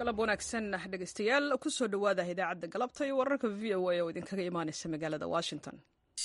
galab wanaagsan dhegaystayaal kusoo dhowaada idaacadda galabta iyo wararka v o a oo idinkaga imaanaysa magaalada washington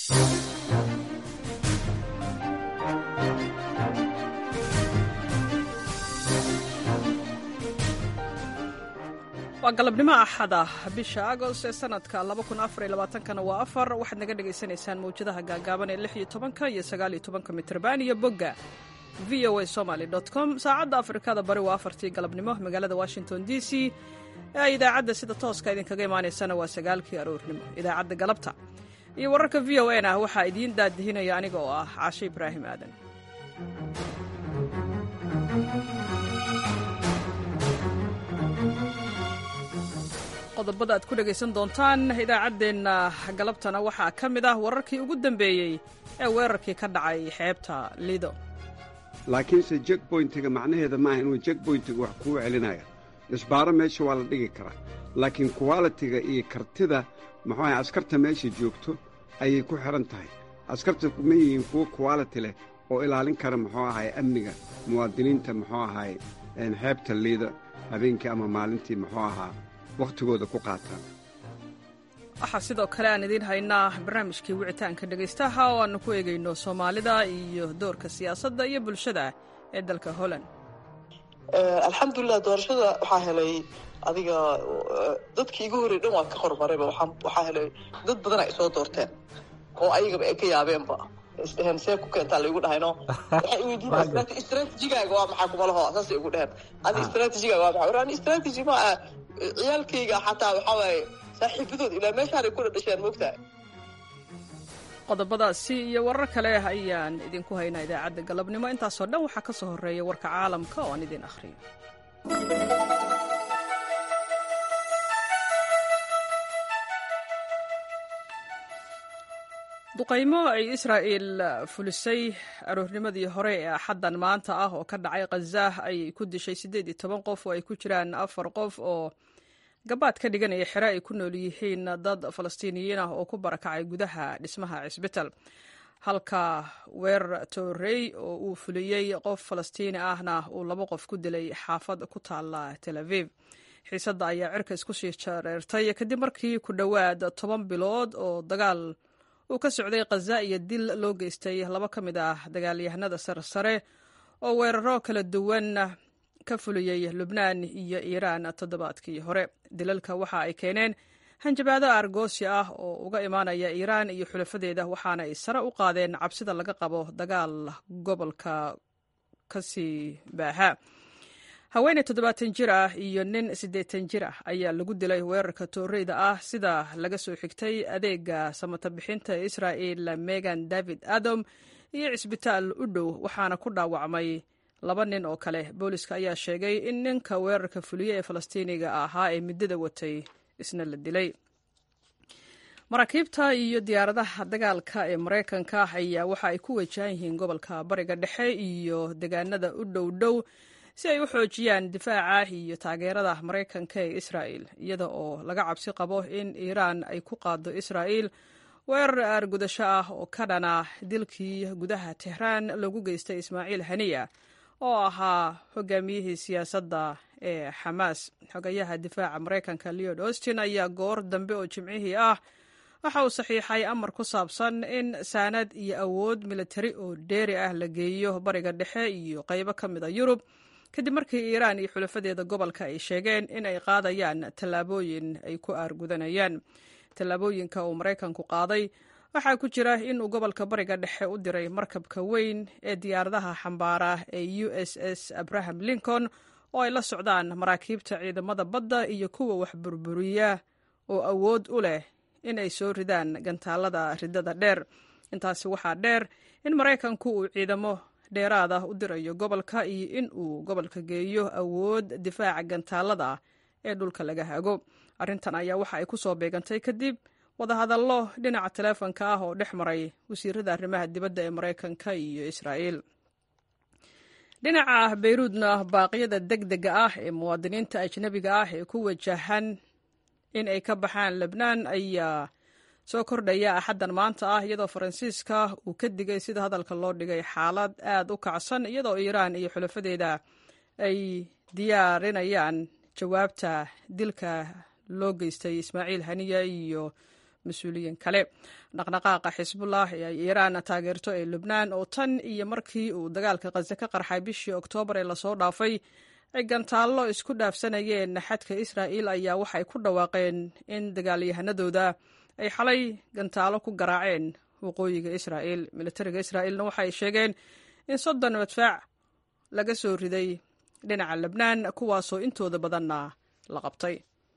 waa galabnimo axada bisha agost ee sanadka kana waa afar waxaad naga dhagaysanaysaan mawjadaha gaagaaban ee lix iyo tobanka iyo sagaal iyo tobanka mitrban iyo bogga v o a somaly com saacadda afrikada bari waa afartii galabnimo magaalada washington d c ee idaacadda sida tooska idinkaga imaanaysana waa sagaalkii aroornimo idaacadda galabta iyo wararka v o n ah waxaa idiin daadihinaya aniga oo ah caashe ibraahim aadan qodobada aad ku dhegaysan doontaan idaacaddeenna galabtana waxaa ka mid ah wararkii ugu dambeeyey ee weerarkii ka dhacay xeebta lido laakiinse jekboyntiga macnaheeda maaha inuu jekboyntiga wax kuu celinaya isbaaro meesha waa la dhigi karaa laakiin kuwalitiga iyo kartida muxuu ahay askarta meesha joogto ayay ku xidhan tahay askarta ma yihiin kuwo kuwaliti leh oo ilaalin kara muxuu ahay amniga muwaadiniinta muxuu ahay xeebta liida habeenkii ama maalintii muxuu ahaa wakhtigooda ku qaataan waxaa sidoo kale aan idiin haynaa barnaamijkii wicitaanka dhegaystaha oo aannu ku eegayno soomaalida iyo doorka siyaasadda iyo bulshada ee dalka holland alxamdulilah doorashada waxaa helay adiga dadkii igu horrey dhan waa ka horumarayba waxaa helay dad badan ay soo doorteen oo ayagaba ay ka yaabeenba isdheheen see ku keentaa laygu dhahayno waxay weydiin istraatijigaaga waa maxaa kuma laho saasay ugu dheheen adi istraatijigaaga waa maxaa ani istraatiji ma ah ciyaalkayga xataa waxaa waaye saaxiibadood ilaa meeshaanay ku dhadhasheen moogtahay qodobadaasi iyo warar kale ayaan idinku haynaa idaacadda galabnimo intaasoo dhan waxaa ka soo horreeya warka caalamka oo aan idin akhriyo duqaymo ay israa'il fulisay aroornimadii hore ee axaddan maanta ah oo ka dhacay khazah ayay ku dishay siddeed iyo toban qof oo ay ku jiraan afar qof oo gabaad ka dhiganaya xere ay ku nool yihiin dad falastiiniyiin ah oo ku barakacay gudaha dhismaha cisbital halka weerar toorey oo uu fuliyey qof falastiini ahna uu laba qof ku dilay xaafad ku taala tel aviv xiisadda ayaa cirka isku sii jareertay kadib markii ku dhowaad toban bilood oo dagaal uu ka socday khaza iyo dil loo geystay laba ka mid ah dagaalyahanada saresare oo weeraro kala duwan ka fuliyey lubnaan iyo iiraan toddobaadkii hore dilalka waxa ay keeneen hanjabaado argoosi ah oo uga imaanaya iiraan iyo xulafadeeda waxaana ay sare u qaadeen cabsida laga qabo dagaal gobolka kasii baaha haweeney toddobaatan jir ah iyo nin siddeetan jir ah ayaa lagu dilay weerarka tooreyda ah sida laga soo xigtay adeega samata bixinta ee israa'il megan david adam iyo cisbitaal u dhow waxaana ku dhaawacmay laba nin oo kale booliska ayaa sheegay in ninka weerarka fuliye ee falastiiniga ahaa ee muddada watay isna la dilay maraakiibta iyo diyaaradaha dagaalka ee maraykanka ayaa waxa ay ku wajahan yihiin gobolka bariga dhexe iyo deegaanada u dhow dhow si ay u xoojiyaan difaaca iyo taageerada maraykanka ee israa'il iyada oo laga cabsi qabo in iiraan ay ku qaado israa'il weerar aargudasho ah oo ka dhana dilkii gudaha tehraan loogu geystay ismaaciil haniya oo ahaa hogaamiyihii siyaasadda ee xamaas xogayaha difaaca maraykanka leod austin ayaa goor dambe oo jimcihii ah waxa uu saxiixay amar ku saabsan in saanad iyo awood militari oo dheeri ah la geeyo bariga dhexe iyo qaybo ka mid a yurub kadib markii iiraan iyo xulafadeeda gobolka ay sheegeen in ay qaadayaan tallaabooyin ay ku aargudanayaan tallaabooyinka uu maraykanku qaaday waxaa ku jira in uu gobolka bariga dhexe u diray markabka weyn ee diyaaradaha xambaara ee u s s abraham lincoln oo ay la socdaan maraakiibta ciidamada badda iyo kuwa wax burburiya oo awood u leh in ay soo ridaan gantaalada ridada dheer intaasi waxaa dheer in maraykanku uu ciidamo dheeraad ah u dirayo gobolka iyo in uu gobolka geeyo awood difaaca gantaalada ee dhulka laga hago arrintan ayaa waxa ay ku soo beegantay kadib wadahadallo dhinaca taleefonka ah oo dhex maray wasiirada arrimaha dibadda ee maraykanka iyo israa'iil dhinaca beyruudna baaqyada deg dega ah ee muwaadiniinta ajnabiga ah ee ku wajahan in ay ka baxaan lebnaan ayaa soo kordhaya axaddan maanta ah iyadoo faransiiska uu ka digay sida hadalka loo dhigay xaalad aad u kacsan iyadoo iiraan iyo xulafadeeda ay diyaarinayaan jawaabta dilka loo geystay ismaaciil haniya iyo mas-uuliyiin kale dhaqdhaqaaqa xisbullah ee ay iiraan taageerto ee lubnaan oo tan iyo markii uu dagaalka khaze ka qarxay bishii oktoobar ee lasoo dhaafay ay gantaallo isku dhaafsanayeen xadka israa'il ayaa waxay ku dhawaaqeen in dagaalyahanadooda ay xalay gantaalo ku garaaceen waqooyiga israa'il militariga israa'iilna waxay sheegeen in soddon madfaac laga soo riday dhinaca lebnaan kuwaasoo intooda badanna la qabtay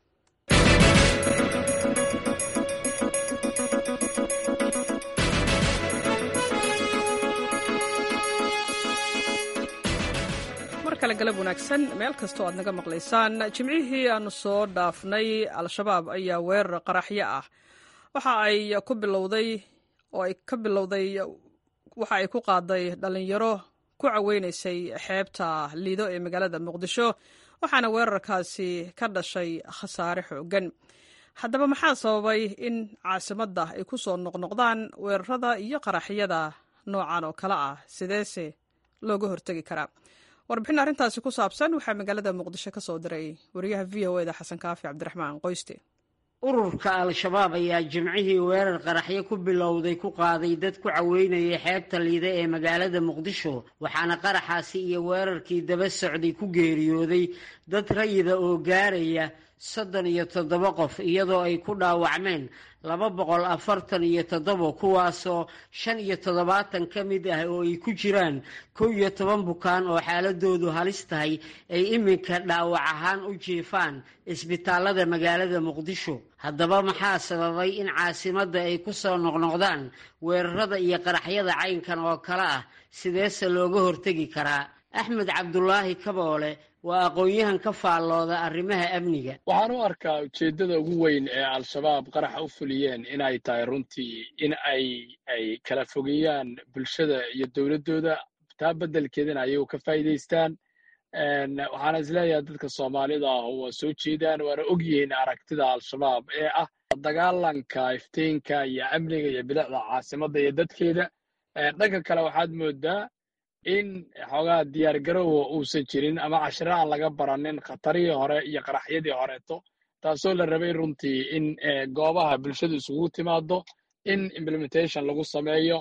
mar kale galab wanaagsan meel kastoo aad naga maqlaysaan jimcihii aanu soo dhaafnay al-shabaab ayaa weerar qaraxyo ah waxa ay ku bilowday oo ay ka bilowday waxa ay ku qaaday dhallinyaro ku caweynaysay xeebta liido ee magaalada muqdisho waxaana weerarkaasi ka dhashay khasaare xoogan haddaba maxaa sababay in caasimadda ay ku soo noqnoqdaan weerarada iyo qaraxyada noocan oo kale ah sideese looga hortegi karaa warbixin arrintaasi ku saabsan waxaa magaalada muqdisho ka soo diray wariyaha v o eda xasan kaafi cabdiraxmaan qoyste ururka al-shabaab ayaa jimcihii weerar qaraxyo ku bilowday ku qaaday dad ku caweynayay xeebta liida ee magaalada muqdisho waxaana qaraxaasi iyo weerarkii daba socday ku geeriyooday dad rayida oo gaaraya soddon iyo toddoba qof iyadoo ay ku dhaawacmeen laba boqol afartan iyo toddoba kuwaasoo shan iyo toddobaatan ka mid ah oo ay ku jiraan kow iyo toban bukaan oo xaaladoodu halis tahay ay iminka dhaawac ahaan u jiifaan isbitaalada magaalada muqdisho haddaba maxaa sababay in caasimadda ay ku soo noqnoqdaan weerarada iyo qaraxyada caynkan oo kale ah sideese looga hortegi karaa axmed cabdulaahi kaboole waa aqoon-yahan ka faallooda arrimaha amniga waxaan u arkaa ujeeddada ugu weyn ee al-shabaab qaraxa u fuliyeen inay tahay runtii in ay ay kala fogeeyaan bulshada iyo dowladdooda taa beddelkeedana ayagu ka faa'iidaystaan waxaana isleeyahay dadka soomaalida ah waa soo jeedaan waana og yihiin aragtida al-shabaab ee ah dagaalanka iftiinka iyo amniga iyo bilicda caasimadda iyo dadkeeda dhanka kale waxaad moodaa in xoogaa diyaar garowa uusan jirin ama cashiro aan laga baranin khatarihii hore iyo qaraxyadii horeeto taasoo la rabay runtii in goobaha bulshadu isugu timaado in implementation lagu sameeyo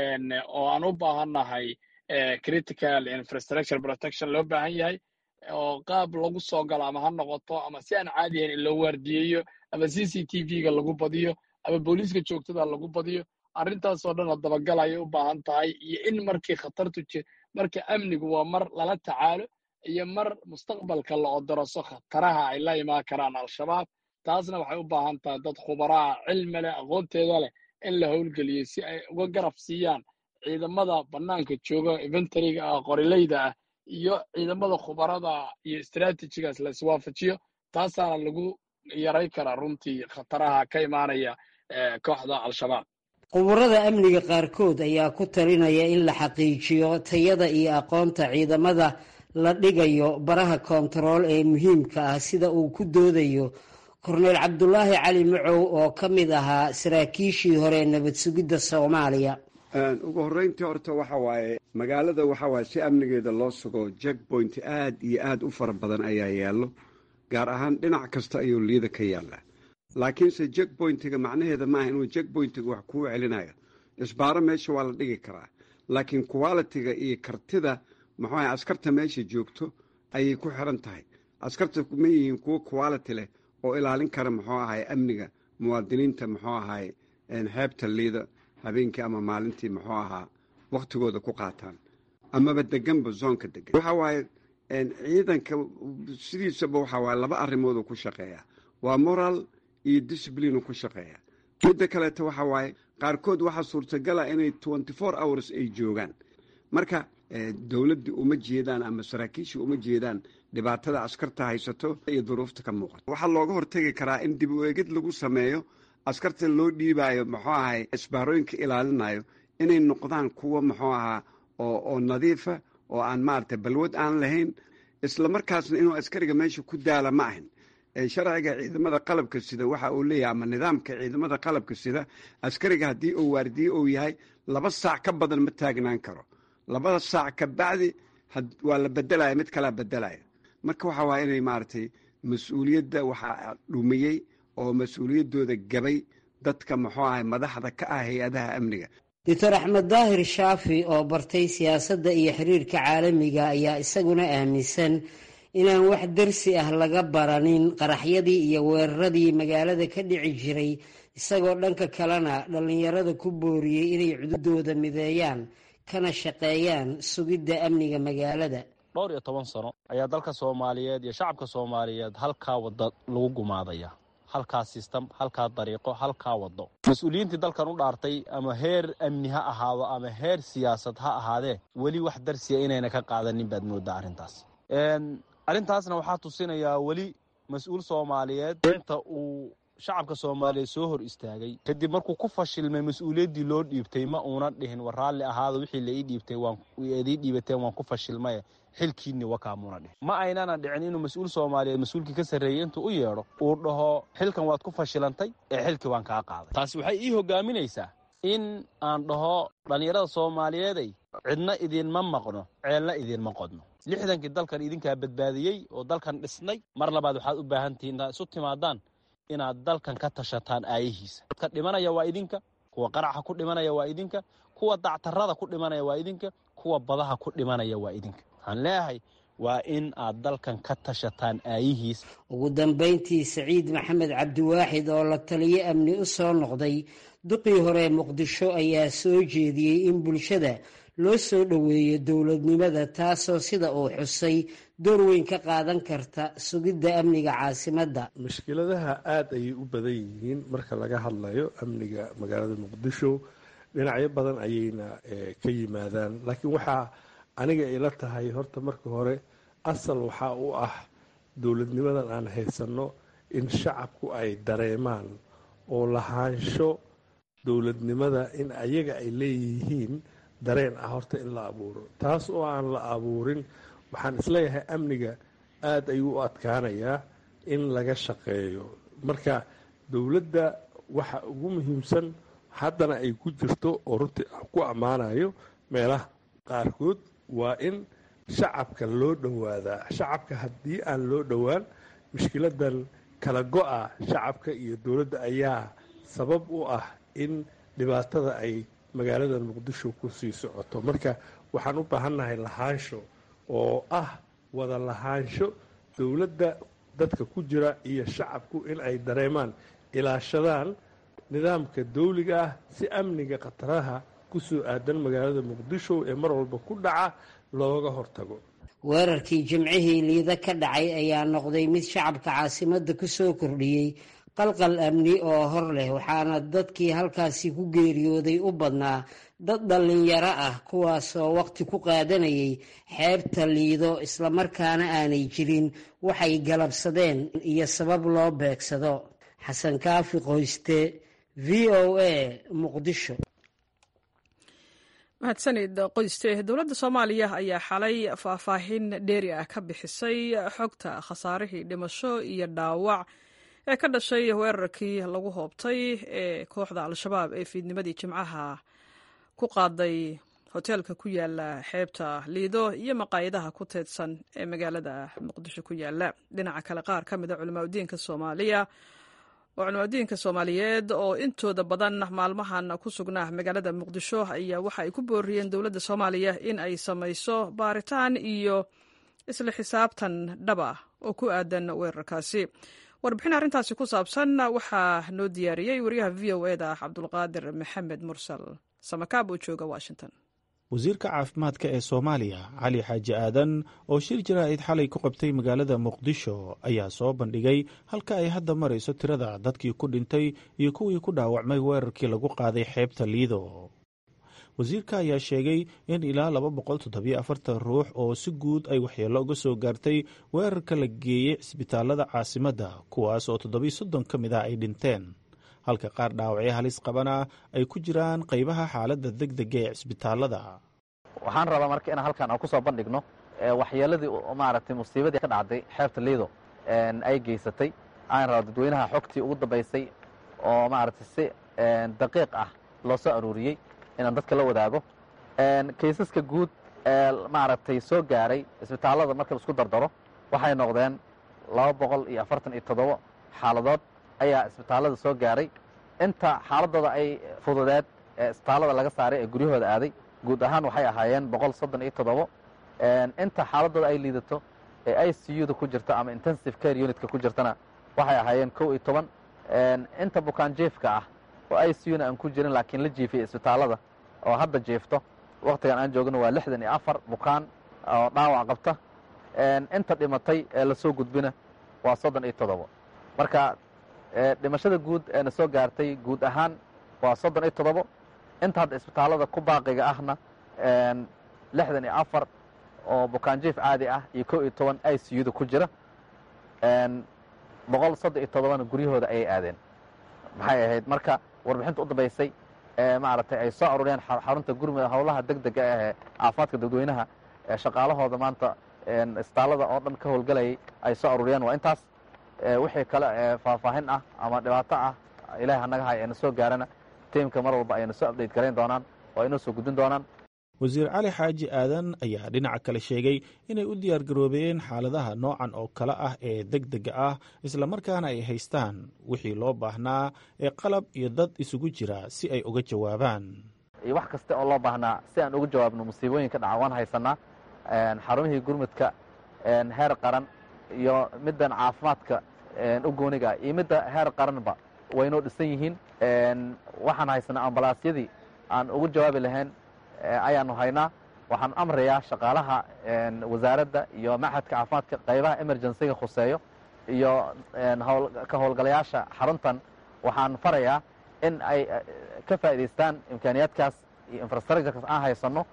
oo aan u baahannahay critical infrastructure protection loo baahan yahay oo qaab lagu soo galo ama ha noqoto ama si aan caadi ahayn in loo waardiyeeyo ama c c t v-ga lagu badiyo ama booliiska joogtada lagu badiyo arrintaasoo dhan oo dabagal ayay u baahan tahay iyo in markii khatartu jir marka amnigu waa mar lala tacaalo iyo mar mustaqbalka la odoroso khataraha ay la imaan karaan al-shabaab taasna waxay u baahan tahay dad khubaraa cilmi leh aqoonteeda leh in la howlgeliyo si ay uga garab siiyaan ciidamada bannaanka jooga inventariga ah qorileyda ah iyo ciidamada khubarada iyo istraatijigaas la iswaafajiyo taasaana lagu yaray karaa runtii khataraha ka imaanaya kooxda al-shabaab quburada amniga qaarkood ayaa ku talinaya in la xaqiijiyo tayada iyo aqoonta ciidamada la dhigayo baraha koontarool ee muhiimka ah sida uu ku doodayo korneyl cabdulaahi cali macow oo ka mid ahaa saraakiishii hore nabad sugidda soomaaliya ugu horreyntii horta waxa waaye magaalada waxa waaye si amnigeeda loo sugo jackpoint aad iyo aad u fara badan ayaa yaallo gaar ahaan dhinac kasta ayuu liida ka yaallaa laakiinse jackpointiga macnaheeda maaha inuu jackpointiga wax kuu celinayo isbaaro meesha waa la dhigi karaa laakiin qualitiga iyo kartida muxuu ahay askarta meesha joogto ayay ku xiran tahay askarta ma yihiin kuwo quality leh oo ilaalin kara muxuu ahay amniga muwaadiniinta muxuu ahay xeebta liida habeenkii ama maalintii muxuu ahaa wakhtigooda ku qaataan amaba deganba zoonka degan waxa waaye ciidanka sidiisaba waxa waaye laba arrimooduu ku shaqeeyaa waa moral iyo discipline ku shaqeeya midda kaleeto waxa waaye qaarkood waxaa suurtagala inay twenty four hours ay joogaan marka dowladdii uma jeedaan ama saraakiishii uma jeedaan dhibaatada askarta haysato iyo duruufta ka muuqato waxaa looga hortegi karaa in dib u eegid lagu sameeyo askarta loo dhiibaayo muxuu ahay isbaarooyinka ilaalinayo inay noqdaan kuwo muxuu ahaa oo nadiifa oo aan maaragtay balwad aan lahayn isla markaasna inuu askariga meesha ku daala ma ahin sharciga ciidamada qalabka sida waxa uu leeyahay ama nidaamka ciidamada qalabka sida askariga haddii uu waardiye uu yahay laba saac ka badan ma taagnaan karo labada saac ka bacdi waa la bedelaya mid kalaa bedelaya marka waxa waaya inay maaragtay mas-uuliyadda waxaa dhumiyey oo mas-uuliyaddooda gabay dadka muxuu ahay madaxda ka ah hay-adaha amniga doctor axmed daahir shaafi oo bartay siyaasadda iyo xiriirka caalamiga ayaa isaguna aaminsan inaan wax darsi ah laga baranin qaraxyadii iyo weeraradii magaalada ka dhici jiray isagoo dhanka kalena dhallinyarada ku booriyey inay cududooda mideeyaan kana shaqeeyaan sugidda amniga magaalada dhowr iyo toban sano ayaa dalka soomaaliyeed iyo shacabka soomaaliyeed halkaa wadda lagu gumaadaya halkaa sistam halkaa dariiqo halkaa waddo mas-uuliyiintii dalkan u dhaartay ama heer amni ha ahaado ama heer siyaasad ha ahaadee weli wax darsiya inayna ka qaadanin baad moodaa arrintaas arrintaasna waxaa tusinayaa weli mas-uul soomaaliyeed inta uu shacabka soomaaliyeed soo hor istaagay kadib markuu ku fashilmay mas-uuliyaddii loo dhiibtay ma uuna dhihin war raalli ahaado wixii la ii dhiibtay waanidii dhiibateen waan ku fashilmaye xilkiinni wakaamuuna dhihin ma aynana dhicin inuu mas-uul soomaaliyeed mas-uulkii ka sarreeyey intuu u yeedho uu dhaho xilkan waad ku fashilantay ee xilkii waan kaa qaaday taasi waxay ii hogaaminaysaa in aan dhaho dhallinyarada soomaaliyeeday cidna idiinma maqno ceelna idiinma qodno lixdankii dalkan idinkaa badbaadiyey oo dalkan dhisnay mar labaad waxaad u baahan tihiin intaad isu timaadaan inaad dalkan ka tashataan aayihiisa dadka dhimanaya waa idinka kuwa qaraxa ku dhimanaya waa idinka kuwa dactarada ku dhimanaya waa idinka kuwa badaha ku dhimanaya waa idinka waxaan leeyahay waa in aad dalkan ka tashataan aayihiisa ugu dambayntii saciid maxamed cabdiwaaxid oo la taliyo amni u soo noqday duqii hore muqdisho ayaa soo jeediyey in bulshada loo soo dhoweeyo dowladnimada taasoo sida uu xusay door weyn ka qaadan karta sugidda amniga caasimadda mushkiladaha aada ayay u badan yihiin marka laga hadlayo amniga magaalada muqdisho dhinacyo badan ayayna ka yimaadaan laakiin waxaa aniga ila tahay horta marka hore asal waxaa u ah dowladnimadan aan haysanno in shacabku ay dareemaan oo lahaansho dowladnimada in ayaga ay leeyihiin dareen ah horta in la abuuro taas oo aan la abuurin waxaan isleeyahay amniga aada ayuu u adkaanayaa in laga shaqeeyo marka dowladda waxa ugu muhiimsan haddana ay ku jirto oo runtii ku ammaanayo meelaha qaarkood waa in shacabka loo dhowaadaa shacabka haddii aan loo dhowaan mushkiladan kala go-a shacabka iyo dowladda ayaa sabab u ah in dhibaatada ay magaalada muqdisho ku sii socoto marka waxaan u baahannahay lahaansho oo ah wada lahaansho dowladda dadka ku jira iyo shacabku in ay dareemaan ilaashadaan nidaamka dawliga ah si amniga khataraha ku soo aadan magaalada muqdisho ee mar walba ku dhaca looga hortago weerarkii jimcihii liida ka dhacay ayaa noqday mid shacabka caasimadda ku soo kordhiyey qalqal amni oo hor leh waxaana dadkii halkaasi ku geeriyooday u badnaa dad dhallinyaro ah kuwaasoo waqti ku qaadanayay xeebta liido islamarkaana aanay jirin waxay galabsadeen iyo sabab loo beegsado xasan kaafi qoyste v o a muqdisho mahadsanid qoyste dowladda soomaaliya ayaa xalay faahfaahin dheeri ah ka bixisay xogta khasaarihii dhimasho iyo dhaawac ee ka dhashay weerarkii lagu hoobtay ee kooxda al-shabaab ee fiidnimadii jimcaha ku qaaday hoteelka ku yaala xeebta liido iyo maqaayadaha ku teedsan ee magaalada muqdisho ku yaala dhinaca kale qaar ka mida culimaadudiinka soomaaliya oo culimaadudiinka soomaaliyeed oo intooda badan maalmahan ku sugnaa magaalada muqdisho ayaa waxa ay ku booriyeen dowladda soomaaliya in ay samayso baaritaan iyo isla xisaabtan dhaba oo ku aadan weerarkaasi warbixin arrintaasi ku saabsan waxaa noo diyaariyey wariyaha v o eda cabdulqaadir maxamed mursal samakaab oo jooga washington wasiirka caafimaadka ee soomaaliya cali xaaji aadan oo shir jaraa'id xalay ku qabtay magaalada muqdisho ayaa soo bandhigay halka ay hadda marayso tirada dadkii ku dhintay iyo kuwii ku dhaawacmay weerarkii lagu qaaday xeebta liido wasiirka ayaa sheegay in ilaa laba boqol toddobiyo afartan ruux oo si guud ay waxyeello uga soo gaartay weerarka la geeyey cisbitaalada caasimadda kuwaas oo toddobiyo soddon ka mid ah ay dhinteen halka qaar dhaawacyo halis qabana ay ku jiraan qaybaha xaaladda deg dega ee cisbitaalada waxaan rabaa marka inaan halkan aan ku soo bandhigno waxyeeladii maaragtay musiibadii ka dhacday xeebta liido ay geysatay aan raba dadweynaha xogtii ugu dambaysay oo maaragtay si daqiiq ah loo soo aruuriyey inaan dadka la wadaago kaysaska guud ee maaragtay soo gaaray isbitaallada marka laisku dardaro waxay noqdeen laba boqol iyo afartan iyo toddobo xaaladood ayaa isbitaallada soo gaaray inta xaaladooda ay fududeed ee isbitaallada laga saaray ee guryahooda aaday guud ahaan waxay ahaayeen boqol soddon iyo toddobo inta xaaladooda ay liidato ee i c u da ku jirta ama intensive care unitka ku jirtana waxay ahaayeen kow iyo toban inta bukaan jiefka ah oo i c u-na aan ku jirin laakiin la jiifiyey isbitaallada oo hadda jiifto wakhtigan aan joogno waa lixdan iyo afar bukaan oo dhaawac qabta inta dhimatay ee lasoo gudbina waa soddon iyo toddobo marka dhimashada guud ee na soo gaartay guud ahaan waa soddon iyo toddobo inta hadda isbitaallada ku baaqiga ahna lixdan iyo afar oo bukaanjiif caadi ah iyo kow iyo toban i c u da ku jira boqol soddon iyo toddobana guryahooda ayay aadeen maxay ahayd marka warbixinta u dambaysay ee maaragtay ay soo aruuriyeen xarunta gurmud howlaha deg dega ahee caafimaadka dadweynaha ee shaqaalahooda maanta isbitaallada oo dhan ka howlgalayay ay soo aruuriyeen waa intaas wixii kale ee faahfaahin ah ama dhibaato ah ilahay hanaga hay ayna soo gaarana tiimka mar walba ayna soo update garayn doonaan oo aynoo soo gudbin doonaan wasiir cali xaaji aadan ayaa dhinaca kale sheegay inay u diyaar garoobeen xaaladaha noocan oo kale ah ee deg dega ah islamarkaana ay haystaan wixii loo baahnaa ee qalab iyo dad isugu jira si ay uga jawaabaan iyo wax kasta oo loo baahnaa si aan uga jawaabno musiibooyinka dhaca waan haysanaa xarumihii gurmudka heer qaran iyo middan caafimaadka u gooniga iyo midda heer qaranba waynoo dhisan yihiin waxaan haysanaa ambalaasyadii aan ugu jawaabi lahayn ayaanu haynaa waxaan amrayaa shaqaalaha wasaaradda iyo maxadka caafimaadka qaybaha emergencyga khuseeyo iyo ka howlgalayaasha xaruntan waxaan farayaa in ay ka faa'idaystaan imkaaniyaadkaas iyo infrastructurekaas aan haysanno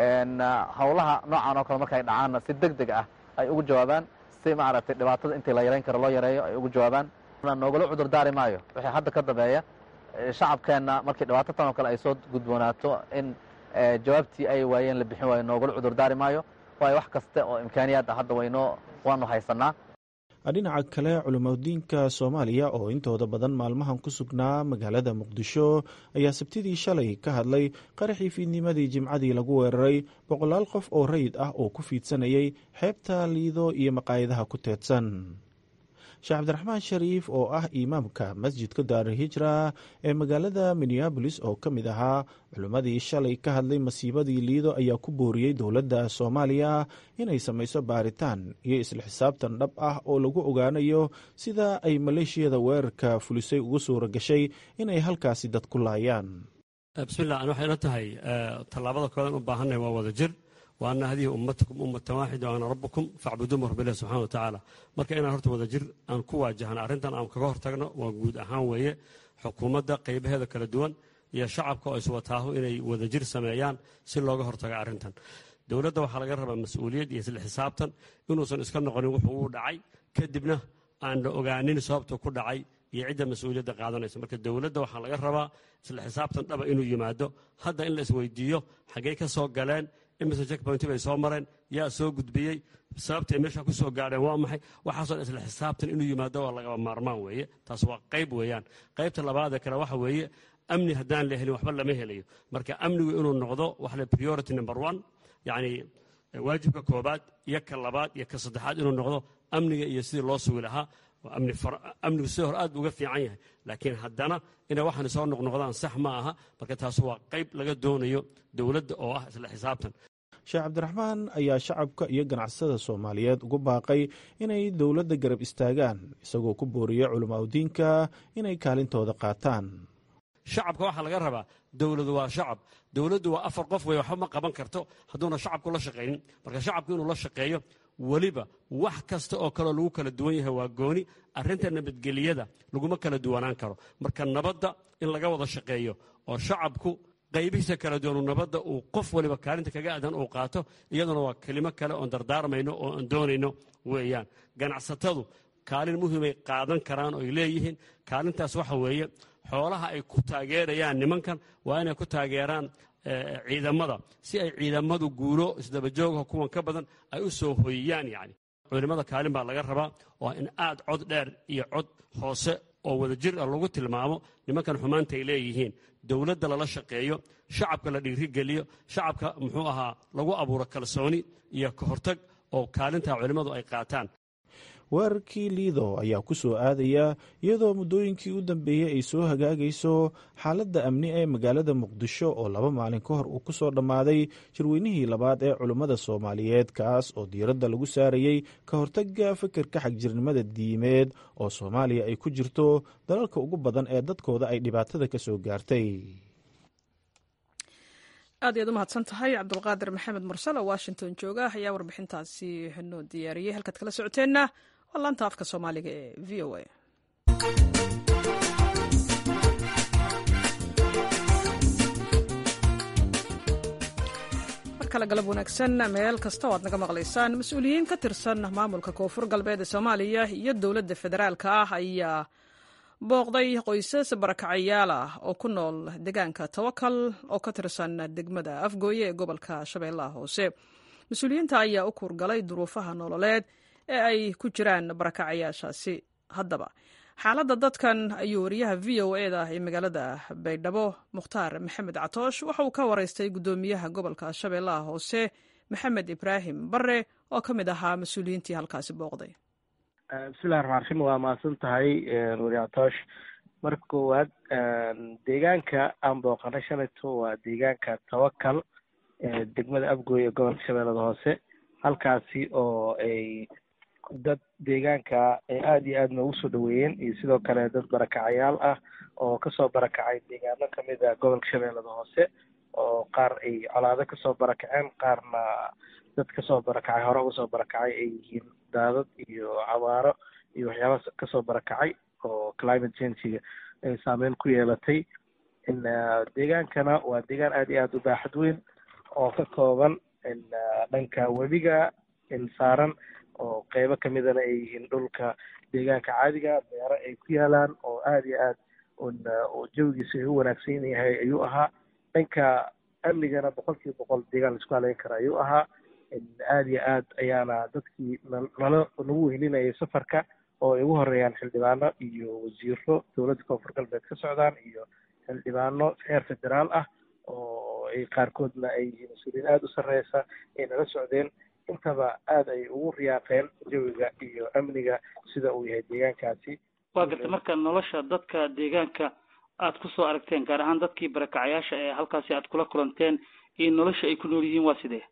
howlaha noocan oo kale markay dhacaanna si deg deg ah ay ugu jawaabaan si maaragtay dhibaatada intii la yarayn karo loo yareeyo ay ugu jawaabaan noogala cudur daari maayo wixii hadda ka dambeeya shacabkeenna markii dhibaato tan oo kale ay soo gudboonaato in jawaabtii ay waayeen la bixin waayo noogala cudur daari maayo waayo wax kaste oo imkaaniyaad ah hadda waynoo waanu haysanaa dhinaca kale culimadiinka soomaaliya oo intooda badan maalmahan ku sugnaa magaalada muqdisho ayaa sabtidii shalay ka hadlay qaraxii fiidnimadii jimcadii lagu weeraray boqolaal qof oo rayid ah oo ku fiidsanayay xeebta liido iyo maqaayadaha ku teedsan sheekh cabdiraxmaan shariif oo ah imaamka masjidka daarihijra ee magaalada minneabolis oo ka mid ahaa culimmadii shalay ka hadlay masiibadii liido ayaa ku booriyey dowladda soomaaliya inay samayso baaritaan iyo isla xisaabtan dhab ah oo lagu ogaanayo sida ay maleeshiyada weerarka fulisay ugu suura gashay inay halkaasi dad ku laayaan bismillah an waxayna tahay tallaabada koodan u baahannahay waa wada jir wa ana hadihi ummatakum ummatan waaxida ana rabbukum facbuduumu rabbilahi subxana wa tacaala marka inaan horta wada jir aan ku waajahno arrintan aan kaga hortagno waa guud ahaan weeye xukuumadda qaybaheeda kala duwan iyo shacabka oo iswataahu inay wada jir sameeyaan si looga hortago arrintan dowladda waxaa laga rabaa mas-uuliyad iyo isla xisaabtan inuusan iska noqonin wuxuu uu dhacay kadibna aan la ogaanin sababta ku dhacay iyo cidda mas-uuliyadda qaadanaysa marka dowladda waxaa laga rabaa isla xisaabtan dhaba inuu yimaado hadda in la isweydiiyo xaggey ka soo galeen imise checkpointi bay soo mareen yaa soo gudbiyey sababtay meesha ku soo gaadheen waa maxay waxaasoo isla xisaabtan inuu yimaado waa lagaba maarmaan weeye taas waa qayb weeyaan qaybta labaadee kale waxa weeye amni haddaan la helin waxba lama helayo marka amnigu inuu noqdo waxa le priority number one yacni waajibka koobaad iyo ka labaad iyo ka saddexaad inuu noqdo amniga iyo sidii loo sugi lahaa amnigu sidii hore aad bu uga fiican yahay laakiin haddana inay waxaan soo noqnoqdaan sax ma aha marka taas waa qayb laga doonayo dowladda oo ah isla xisaabtan sheekh cabdiraxmaan ayaa shacabka iyo ganacsada soomaaliyeed ugu baaqay inay dowladda garab istaagaan isagoo ku booriyey culimaadudiinka inay kaalintooda qaataan shacabka waxaa laga rabaa dowladu waa shacab dowladdu waa afar qof wey waxba ma qaban karto hadduuna shacabku la shaqaynin marka shacabku inuu la shaqeeyo weliba wax kasta oo kaleo lagu kala duwan yahay waa gooni arrinta nabadgeliyada laguma kala duwanaan karo marka nabadda in laga wada shaqeeyo oo shacabku qaybihiisa kala duwanu nabadda uu qof waliba kaalinta kaga aadan uu qaato iyaduna waa kelimo kale oon dardaarmayno oo aan doonayno weeyaan ganacsatadu kaalin muhiimay qaadan karaan oy leeyihiin kaalintaas waxa weeye xoolaha ay ku taageerayaan nimankan waa inay ku taageeraan ciidamada si ay ciidamadu guulo isdabajoogaho kuwan ka badan ay u soo hoyiyaan yani culimmada kaalin baa laga rabaa oo in aad cod dheer iyo cod hoose oo wada jir ah lagu tilmaamo nimankan xumaanta ay leeyihiin dowladda lala shaqeeyo shacabka la dhiirigeliyo shacabka muxuu ahaa lagu abuuro kalsooni iyo ka hortag oo kaalintaa culimmadu ay qaataan weerarkii liido ayaa ku soo aadaya iyadoo muddooyinkii u dambeeyey ay soo hagaagayso xaaladda amni ee magaalada muqdisho oo laba maalin ka hor uu ku soo dhammaaday shirweynihii labaad ee culummada soomaaliyeed kaas oo diiradda lagu saarayey ka hortagga fikirka xagjirnimada diimeed oo soomaaliya ay ku jirto dalalka ugu badan ee dadkooda ay dhibaatada ka soo gaartay aad iyaad u mahadsan tahay cabdulqaadir maxamed mursal oo washington jooga ayaa warbixintaasi noo diyaariyey halkaad kala socoteenna waa laanta afka soomaaliga ee v o a mar kale galab wanaagsan meel kasta oo aad naga maqlaysaan mas-uuliyiin ka tirsan maamulka koonfur galbeed ee soomaaliya iyo dowladda federaalka ah ayaa booqday qoysas barakacayaal ah oo ku nool deegaanka tawakal oo ka tirsan degmada afgooye ee gobolka shabeellaha hoose mas-uuliyiinta ayaa u kuurgalay duruufaha nololeed ee ay ku jiraan barakacayaashaasi haddaba xaaladda dadkan ayuu wariyaha v o e da ee magaalada baydhabo mukhtaar maxamed catoosh waxa uu ka waraystay guddoomiyaha gobolka shabeellaha hoose maxamed ibraahim bare oo ka mid ahaa mas-uuliyiintii halkaasi booqday bismillahi raxmaan raxiim waa mahadsan tahay wariatoosh marka koowaad deegaanka aan booqanay shalayto waa deegaanka tawakal degmada afgooy ee gobolka shabeellada hoose halkaasi oo ay dad deegaanka ay aada iyo aada noogu soo dhaweeyeen iyo sidoo kale dad barakacayaal ah oo kasoo barakacay deegaano kamid a gobolka shabeellada hoose oo qaar ay colaado kasoo barakaceen qaarna dad kasoo barakacay hore uga soo barakacay ay yihiin daadad iyo cabaaro iyo waxyaaba kasoo barakacay oo climate changiga ay saameyn ku yeelatay deegaankana waa deegaan aada iyo aada u baaxad weyn oo ka kooban dhanka webiga saaran oo qeybo kamidana ay yihiin dhulka deegaanka caadiga beero ay ku yaalaan oo aada iyo aad oo jawigiisa ay u wanaagsan yahay ayuu ahaa dhanka amnigana boqol kiiba boqol deegaan laisku haleyn kara ayuu ahaa aada iyo aad ayaana dadkii nala nagu weyninayay safarka oo ay ugu horeeyaan xildhibaano iyo wasiiro dowladda koonfur galbeed ka socdaan iyo xildhibaano heer federaal ah oo ay qaarkoodna ay yihiin mas-uuliyiin aada u sarreysa ay nala socdeen intaba aada ay ugu riyaaqeen jawiga iyo amniga sida uu yahay deegaankaasi waa garta marka nolosha dadka deegaanka aad kusoo aragteen gaar ahaan dadkii barakacayaasha ee halkaasi aad kula kulanteen iyo nolosha ay ku nool yihiin waa sidee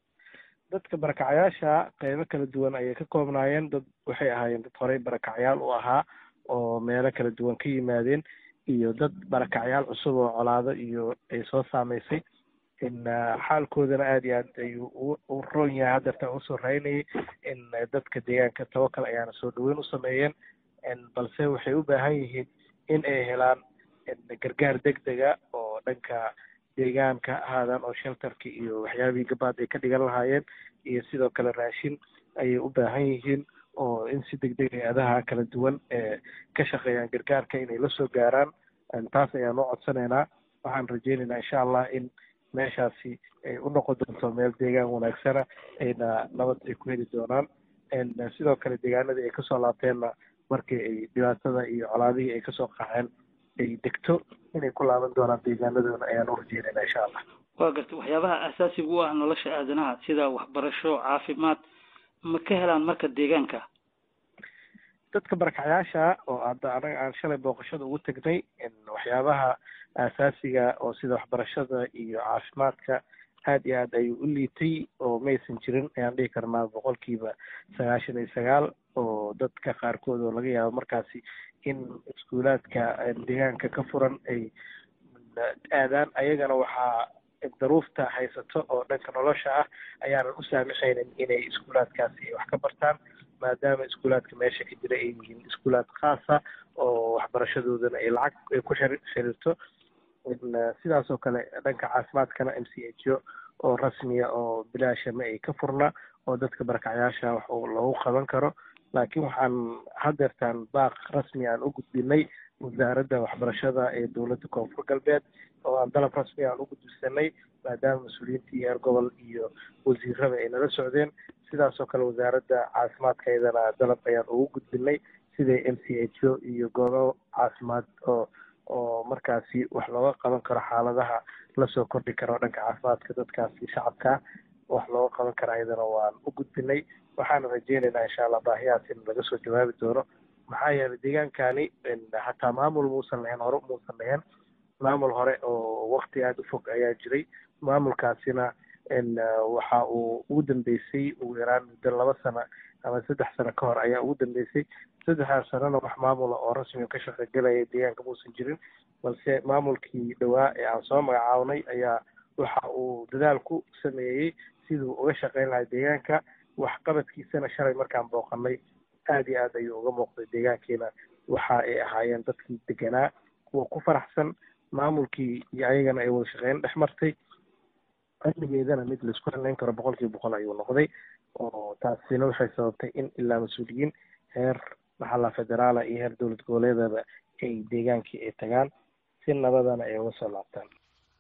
dadka barakacayaasha qeybo kala duwan ayay ka koobnaayeen dad waxay ahaayeen dad horey barakacayaal u ahaa oo meelo kala duwan ka yimaadeen iyo dad barakacayaal cusub oo colaado iyo ay soo saameysay xaalkoodana aada iyo aad ayuu u roon yahay haddeerta usoo raynayay in dadka deegaanka tawakal ayaana soo dhaweyn u sameeyeen balse waxay u baahan yihiin in ay helaan gargaar deg dega oo dhanka deegaanka ahaadaan oo shelterki iyo waxyaabihii gabaad ay ka dhigan lahaayeen iyo sidoo kale raashin ayay u baahan yihiin oo in si deg deg hay-adaha kala duwan ee ka shaqeeyaan gargaarka inay la soo gaaraan taas ayaan u codsanaynaa waxaan rajeynaynaa insha allah in meeshaasi ay u noqon doonto meel deegaan wanaagsana ayna nabad ay ku heli doonaan sidoo kale deegaanadii ay kasoo laabteenna markii ay dhibaatada iyo colaadihii ay kasoo qaxeen ay degto inay ku laaban doonaan deegaanadoona ayaan u rajeynayna insha allah waa garta waxyaabaha asaasiga u ah nolosha aadanaha sida waxbarasho caafimaad ma ka helaan marka deegaanka dadka barakacayaasha oo hadda anaga aan shalay booqashada ugu tegnay waxyaabaha asaasiga oo sida waxbarashada iyo caafimaadka aad iyo aad ayuu u liitay oo maysan jirin ayaan dhihi karnaa boqolkiiba sagaashan iyo sagaal oo dadka qaarkood oo laga yaabo markaasi in iskuulaadka deegaanka ka furan ay aadaan ayagana waxaa daruufta haysato oo dhanka nolosha ah ayaanan u saamixaynin inay iskuulaadkaasi wax ka bartaan maadaama iskuulaadka meesha ka jira ay yihiin iskuulaad khaasa oo waxbarashadoodana ay lacag ay ku xiri xiriirto sidaas oo kale dhanka caafimaadkana m c h o oo rasmiya oo bilaashama ay ka furna oo dadka barakacayaasha wax loogu qaban karo laakiin waxaan hadeertaan baaq rasmi aan u gudbinay wasaaradda waxbarashada ee dowladda koonfur galbeed oo aan dalab rasmi aan u gudbisanay maadaama mas-uuliyiintii heer gobol iyo wasiirada ay nala socdeen sidaas oo kale wasaaradda caafimaadka iyadana dalab ayaan ugu gudbinay siday m c h o iyo goobo caafimaad oo oo markaasi wax looga qaban karo xaaladaha lasoo kordhi karo dhanka caafimaadka dadkaasi shacabka wax looga qaban kara ayadana waan u gudbinay waxaana rajeynaynaa insha allah baahiyahaas in laga soo jawaabi doono maxaa yeelay deegaankani hataa maamul muusan lahayn hore muusan lahayn maamul hore oo wakti aada u fog ayaa jiray maamulkaasina waxa uu ugu dambeysay ugu yaraan muddo laba sano ama saddex sano ka hor ayaa ugu dambeysay saddexdaas sanona wax maamula oo rasmi ka shaqogelaya deegaanka muusan jirin balse maamulkii dhowaa ee aan soo magacaabnay ayaa waxa uu dadaal ku sameeyey siduu uga shaqeyn lahay deegaanka waxqabadkiisana shalay markaan booqanay aada iyo aad ayuu uga muuqday deegaankiina waxa ay ahaayeen dadkii deganaa kuwa ku faraxsan maamulkii iyo ayagana ay wada shaqeyn dhex martay amnigeedana mid laisku haleyn karo boqol kiiba boqol ayuu noqday oo taasina waxay sababtay in ilaa mas-uuliyiin heer maxalla federaala iyo heer dowlad goboleedaba ay deegaankii ay tagaan si nabadana ay uga soo laabtaan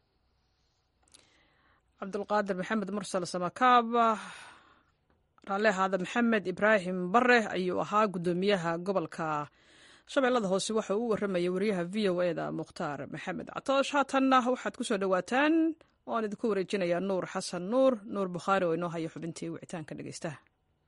cabdulqaadir maxamed mursal samakaab raalle ahaada maxamed ibraahim bare ayuu ahaa guddoomiyaha gobolka shabeellada hoose waxa uu u warramayay wariyaha v o e da mukhtaar maxamed catoosh haatanna waxaad ku soo dhowaataan waan idinku wareejinayaa nuur xasan nuur nuur bukhaari oo inoo haya xubintii wicitaanka dhegeystaha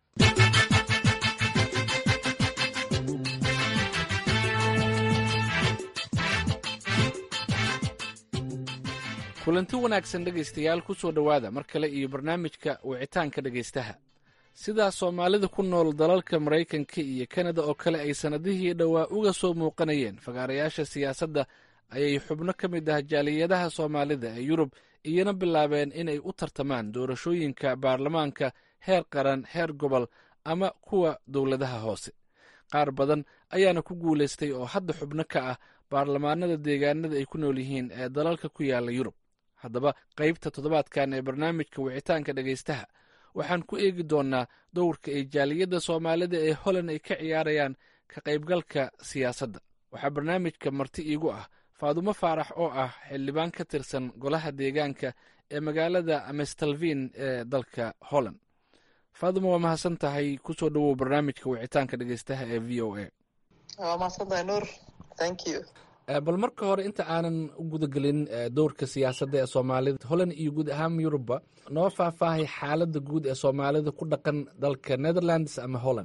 kulanti wanaagsan dhegaystayaal ku soo dhowaada mar kale iyo barnaamijka wicitaanka dhegaystaha sidaa soomaalida ku nool dalalka maraykanka iyo kanada oo kale ay sannadihii dhowaa uga soo muuqanayeen fagaarayaasha siyaasadda ayay xubno ka mid ah jaaliyadaha soomaalida ee yurub iyana bilaabeen inay u tartamaan doorashooyinka baarlamaanka heer qaran heer gobol ama kuwa dowladaha hoose qaar badan ayaana ku guulaystay oo hadda xubno ka ah baarlamaanada deegaanada ay ku nool yihiin ee dalalka ku yaala yurub haddaba qaybta toddobaadkan ee barnaamijka wicitaanka dhegaystaha waxaan ku eegi doonnaa dowrka ay jaaliyadda soomaalida ee holland ay ka ciyaarayaan ka qaybgalka siyaasadda waxaa barnaamijka marti iigu ah faadumo faarax oo ah xildhibaan ka tirsan golaha deegaanka ee magaalada amestalvin ee dalka holland faadumo waa mahadsan tahay kusoo dhowow barnaamijka wicitaanka dhegaystaha ee v o a waa mahadsantahay nuur thank you bal marka hore inta aanan u gudagelin dowrka siyaasadda ee soomaalida holland iyo guud ahaan yurubba noo faahfaahay xaaladda guud ee soomaalida ku dhaqan dalka netherlands ama holland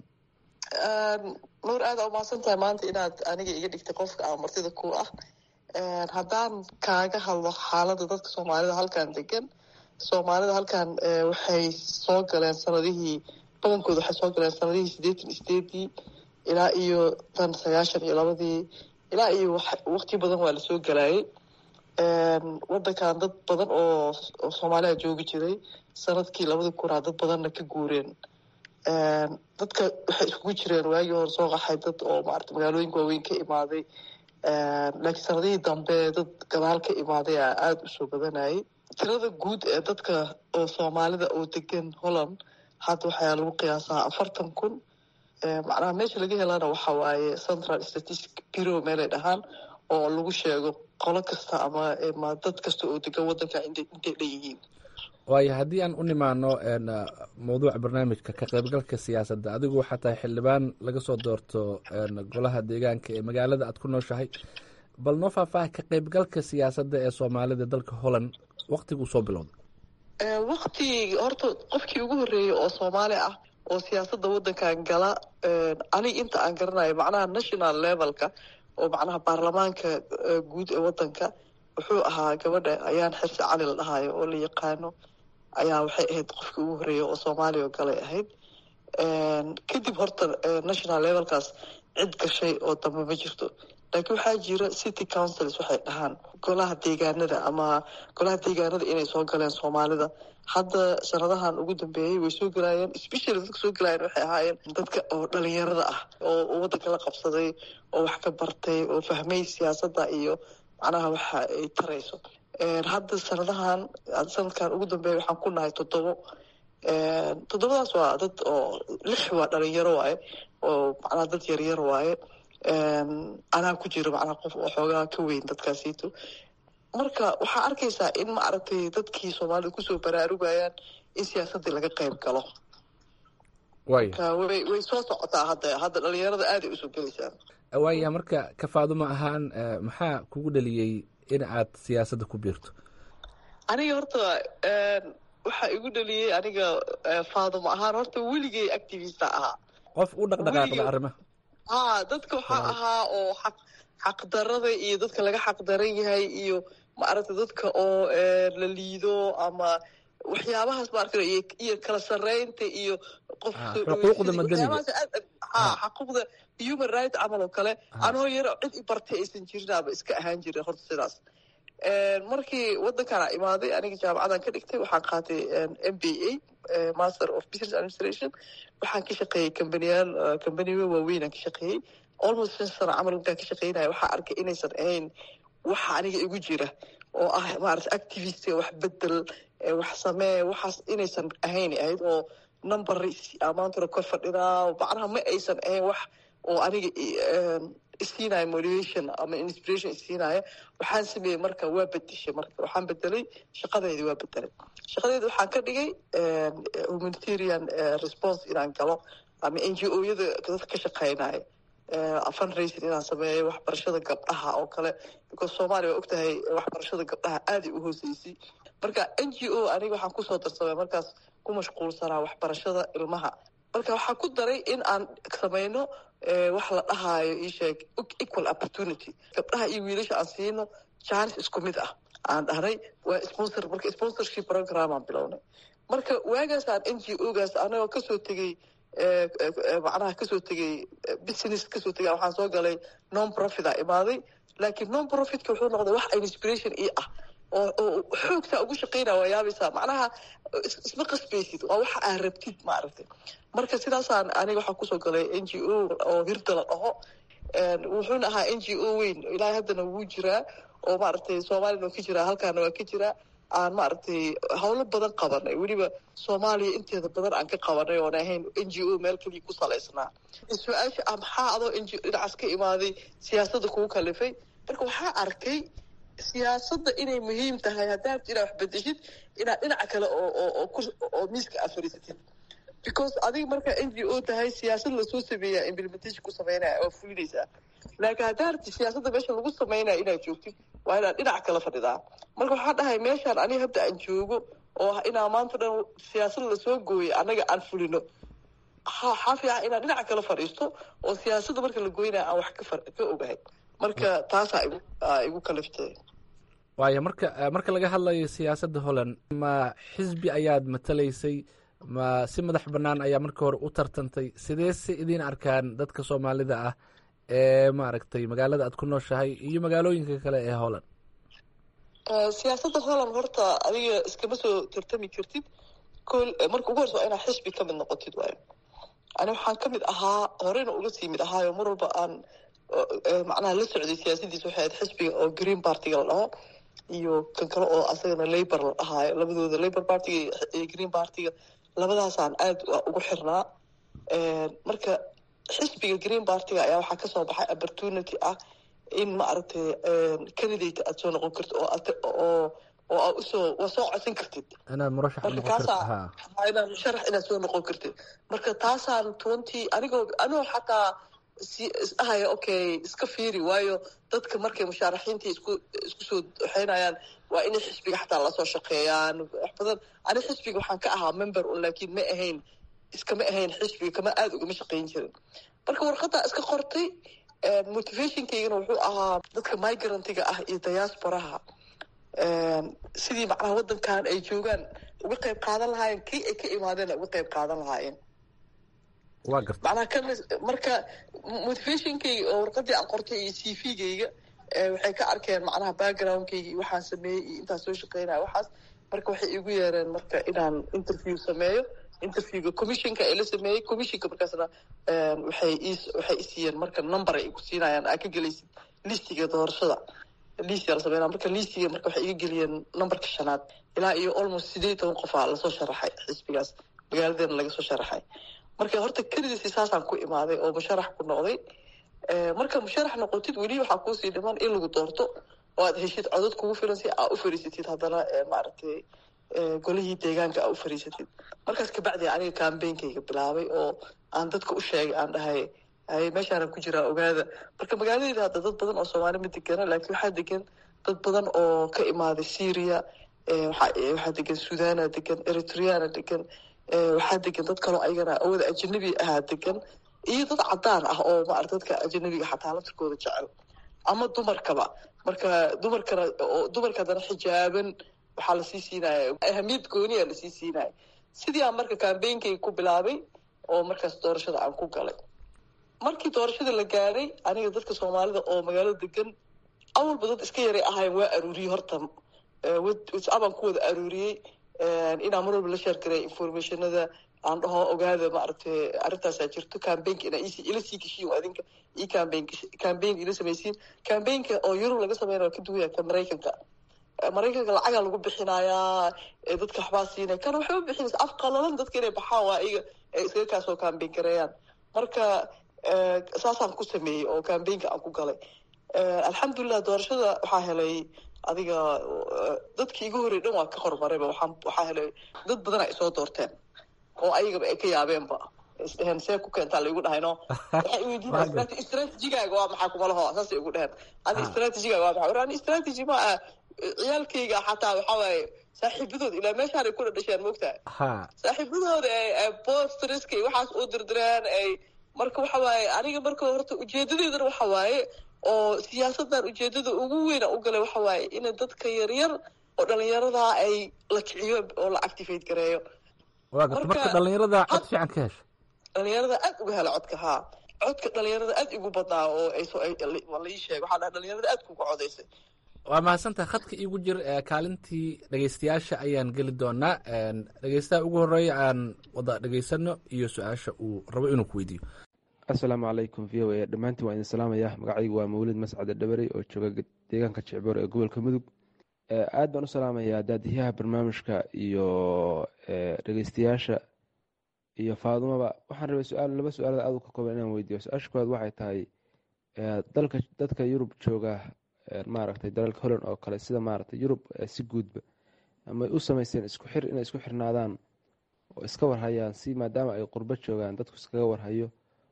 nuur aada umahadsan tahay maanta inaad aniga iga dhigtay qofka aan martida ku ah haddaan kaaga hadlo xaaladda dadka soomaalida halkan degan soomaalida halkan waxay soo galeen sanadihii badankooda waxay soo galeen sanadihii siddeetan sideedii ilaa iyo tan sagaashan iyo labadii ilaa iyo waqti badan waa lasoo galaayay wadankan dad badan oo soomaaliya joogi jiray sanadkii labadii kunaa dad badanna ka guureen dadka waxay iskugu jireen waagii hore soo qaxay dad oo maarata magaalooyinka waaweyn ka imaaday laakiin sanadihii dambe dad gadaal ka imaaday a aada u soo badanayay tirada guud ee dadka oo soomaalida oo degan holland hadda waxaa lagu qiyaasaa afartan kun macnaha meesha laga helana waxa waaye central statistic bureau meelay dhahaan oo lagu sheego qolo kasta ama dad kasta oo degan wadanka intay dhanyihiin waayo haddii aan u nimaano mawduuca barnaamijka ka qaybgalka siyaasadda adigu waxaa tahay xildhibaan laga soo doorto golaha deegaanka ee magaalada aad ku nooshahay bal noo faahfaaha ka qaybgalka siyaasadda ee soomaalida dalka holland waktiguu soo bilowday wakti horta qofkii ugu horreeyey oo soomaali ah oo siyaasadda waddankan gala aniga inta aan garanayo macnaha national levelka oo macnaha baarlamaanka guud ee waddanka wuxuu ahaa gabadha ayaan xirsi cali la dhahayo oo la yaqaano ayaa waxay ahayd qofkii ugu horreeyay oo soomaaliya oo galay ahayd kadib horta national levelkaas cid gashay oo dambe ma jirto laakiin waxaa jira city councils waxay dhahaan golaha deegaanada ama golaha deegaanada inay soo galeen soomaalida hadda sanadahan ugu dambeeyey way soo galaayeen specially dadka soo galaayeen waxay ahaayeen dadka oo dhalinyarada ah oo waddanka la qabsaday oo wax ka bartay oo fahmay siyaasadda iyo macnaha waxa ay tarayso hadda sanadahan sanadkan ugu dambeeya waxaan ku nahay toddobo toddobadaas waa dad oo lix waa dhalinyaro waaye oo macnaha dad yaryar waaye anaa ku jiro macnaha qof oo xoogaa ka weyn dadkaasiito marka waxaa arkaysaa in maaragtay dadkii soomaalida kusoo baraarugayaan in siyaasaddii laga qayb galo marka way way soo socotaa hadda hadda dhalinyarada aaday usoo gelaysaa waaya marka kafaaduma ahaan maxaa kugu dhaliyey in aad siyaasadda ku biirto aniga horta waxaa igu dhaliyey aniga faadamo ahaan horta weligay activista ahaa qof u dhaqdhaqaaqda arrimaha ha dadka waxaa ahaa oo xaq xaqdarada iyo dadka laga xaqdaran yahay iyo maaragta dadka oo la liido ama waxyaabahaas maaragta iyo kala sarreynta iyo qof xuquuqda madaniga ha xaquuqda human rights camal oo kale anoo yar cid i bartay aysan jirin ama iska ahaan jirin horta sidaas markii waddankana imaaday aniga jaamacadan ka dhigtay waxaan qaatay m b a master of business administration waxaan ka shaqeeyey kambaniyaal kambaniyo waaweynaan ka shaqeeyey almost shan sano camal intaan ka shaqeynaya waxaa arkay inaysan ahayn waxa aniga igu jira oo ah maarata activist wax bedel wax samee waxaas inaysan ahayn ahayd oo number amaantuna kor fadhidaa macnaha ma aysan ahayn wax oo aniga isiinaya motivation ama inspiration isiinaya waxaan sameeyey marka waa bedeshay marka waxaan bedelay shaqadeedi waa bedelay shaqadeedi waxaan ka dhigay humanitarian response inaan galo ama n g o yada dadka ka shaqeynaya fundraising inaan sameeyo waxbarashada gabdhaha oo kale because soomaaliya waa ogtahay waxbarashada gabdhaha aaday u hooseysay marka n g o aniga waxaan kusoo darsamay markaas ku mashquulsanaa waxbarashada ilmaha marka waxaan ku daray in aan sameyno wax la dhahaayo isheeg equal opportunity gabdhaha iyo wiilasha aan siino chance isku mid ah aan dhahnay waa sponsor marka sponsorship program aan bilownay marka waagaasaan n g o gaas anagoo kasoo tegey macnaha kasoo tegey business kasoo tegay waxaan soo galay non profit a imaaday laakiin non profitka wuxuu noqday wax inspiration ii ah oo oo xoogtaa ugu shaqeynaya waa yaabaysaa macnaha isma qasbaysid waa waxa aad rabtid maaragtay marka sidaasaan aniga waxaan kusoo galay n g o oo hirda la dhaho wuxuuna ahaa n g o weyn ilaahay haddana wuu jiraa oo maaragtay soomaaliyana waa ka jiraa halkaana waa ka jiraa aan maaragtay howlo badan qabanay weliba soomaaliya inteeda badan aan ka qabanay oon ahayn n g o meel keliya ku salaysnaa su-aasha ah maxaa adoo n g dhinacaas ka imaaday siyaasadda kugu kalifay marka waxaa arkay siyaasadda inay muhiim tahay haddaad inaad wax bedeshid inaad dhinaca kale oo oo oo ku oo miiska aad fadhiisatid because adiga markaa n g o tahay siyaasad lasoo sameeyaa implementation ku sameynaya waa fulinaysaa laakiin haddaa rabti siyaasadda meesha lagu sameynaya inaad joogtid waa inaad dhinac kala fadhidaa marka waxaa dhahay meeshaan aniga hadda aan joogo oo ah inaa maanta dhan siyaasad lasoo gooyay annaga aan fulino waxaa fiican inaad dhinaca kala fadhiisto oo siyaasadda marka la goynaya aan wax ka ka ogahay marka taasaa igu igu kaliftay waayo marka marka laga hadlayo siyaasadda holland ma xisbi ayaad matalaysay ma si madax bannaan ayaa marka hore u tartantay sidee se idiin arkaan dadka soomaalida ah ee maaragtay magaalada aad ku nooshahay iyo magaalooyinka kale ee holland siyaasadda holland horta adiga iskama soo tartami kartid kol marka ugu horse waa inaad xisbi ka mid noqotid waayo ani waxaan ka mid ahaa horeyna uga sii mid ahaayo mar walba aan macnaha la socday siyaasadiisa waxay ahayd xisbiga oo green partiga la dhaho iyo kan kale oo asagana labor la dhahaayo labadooda labor partiga iyo green partiga labadaasaan aad ugu xirnaa marka xisbiga green partiga ayaa waxaa kasoo baxay opportunity ah in maaragtay candidate aad soo noqon kartid oo oo oo aad usoo waa soo codsan kartid inaad murashax marka kaasaa inaad musharax inaad soo noqon kartid marka taasaan twenty anigoo anigoo xataa si isdhahaya okay iska fiiri waayo dadka markay mushaaraxiintii isku isku soo waxeynayaan waa inay xisbiga xataa lasoo shaqeeyaan wax badan ani xisbiga waxaan ka ahaa member un laakiin ma ahayn iskama ahayn xisbiga kama aada ugama shaqeyn jirin marka warqaddaa iska qortay motivationkaygana wuxuu ahaa dadka migrantiga ah iyo diasporaha sidii macnaha waddankan ay joogaan uga qayb qaadan lahaayeen kii ay ka imaadeen uga qayb qaadan lahaayeen waa garta macnaha kan marka motivationkayga oo warqadii aan qortay iyo c v-gayga waxay ka arkeen macnaha backgroundkayga iyo waxaan sameeyey iyo intaan soo shaqeynaya waxaas marka waxay igu yeereen marka inaan interview sameeyo interviewga commissionka ee la sameeyey commissionka markaasna waxay is waxay isiiyeen marka number ay igu siinayaan aa ka gelaysid listiga doorashada listiga la sameynaya marka listiga marka waxay iga geliyeen numberka shanaad ilaa iyo almost sideed toban qofaa lasoo sharaxay xisbigaas magaaladeena laga soo sharaxay marka horta kelidiisi saasaan ku imaaday oo musharax ku noqday marka musharax noqotid weli waxaa kuusii dhiman in lagu doorto oo aad heshid codad kugu filan si aa u fariisatid haddana maaragtay golihii deegaanka aa u fariisatid markaas kabacdi aniga cambainkayga bilaabay oo aan dadka u sheegay aan dhahay hay meeshaanan ku jiraa ogaada marka magaaladeeda hadda dad badan oo soomaali ma degana laakiin waxaa degan dad badan oo ka imaaday syria waxaa degan suudana degan eritreana degan waxaa degan dad kaloo ayagana awada ajanabi ahaa degan iyo dad cadaan ah oo maarata dadka ajanabiga xataa laftirkooda jecel ama dumarkaba marka dumarkana dumarka haddana xijaaban waxaa lasii siinaya ahamiyad gooniya lasii siinaya sidii aan marka kambeynkayga ku bilaabay oo markaas doorashada aan ku galay markii doorashada la gaadhay aniga dadka soomaalida oo magaalada degan awalba dad iska yaray ahayn waa aruuriyey horta whatsappaan ku wada aruuriyey inaan mar walba la sheergaray informationada aan dhaho ogaada maaragtay arrintaasaa jirto cambaynka inaa ila sii geshiin adinka io cambayn cambayn ila samaysiin cambaynka oo yurub laga sameynaya waa ka duwaya ka maraykanka maraykanka lacagaa lagu bixinayaa dadka waxbaa siinaya kana waxba bixinaysa af qalalan dadka inay baxaan waa iyaga ay iskaga kaasoo cambayn gareeyaan marka saasaan ku sameeyey oo cambaynka aan ku galay alxamdulilah doorashada waxaa helay adiga dadkii igu horrey dhan waa ka horumarayba waxaa waxaa helay dad badan ay soo doorteen oo ayagaba ay ka yaabeenba isdheheen see ku keentaa la igu dhahayno waxay iweydiin strategigaaga waa maxaa kumalaho saasay igu dheheen adi strategigaaga waa maxaa ani strategy ma ah ciyaalkayga xataa waxaa waaye saaxiibadood ilaa meeshaan ay ku dhadhasheen moogtahay saaxiibadooda ay bostriska waxaas u dirdireen ay marka waxa waaye aniga marka horta ujeedadeedana waxa waaye oo siyaasadan ujeedada ugu weyna u galay waxa waaye in dadka yaryar oo dhalinyaradaa ay la kiciyo oo la activate gareeyo waa garta marka dhalinyarada cod fiican ka hesha dhalinyarada aad uga hela codka haa codka dhalinyarada aad igu badnaa oo ay soo laii sheeg waxaa dhaha dhalinyarada aad kuga codaysay waa mahadsantaha khadka iigu jir kaalintii dhegeystayaasha ayaan geli doonaa dhegeystaha ugu horeeya aan wada dhegeysano iyo su-aasha uu rabo inuu ku weydiiyo assalaamu calaykum v o a dhammaantiin waa idin salaamaya magacaygu waa mawlid mascade dhabarey oo jooga deegaanka jecboor ee gobolka mudug aad baan u salaamayaa daadiyaha barnaamijka iyo dhegeystayaasha iyo faadumaba waxaan rabay su-aal laba su-aalood aad u ka kooban inaan weydiiyo su-aasha koowaad waxay tahay dalka dadka yurub jooga maaragtay dalalka holland oo kale sida maaragtay yurub si guudba amay u sameyseen isku xir inay isku xirnaadaan oo iska warhayaan si maadaama ay qurbo joogaan dadku iskaga warhayo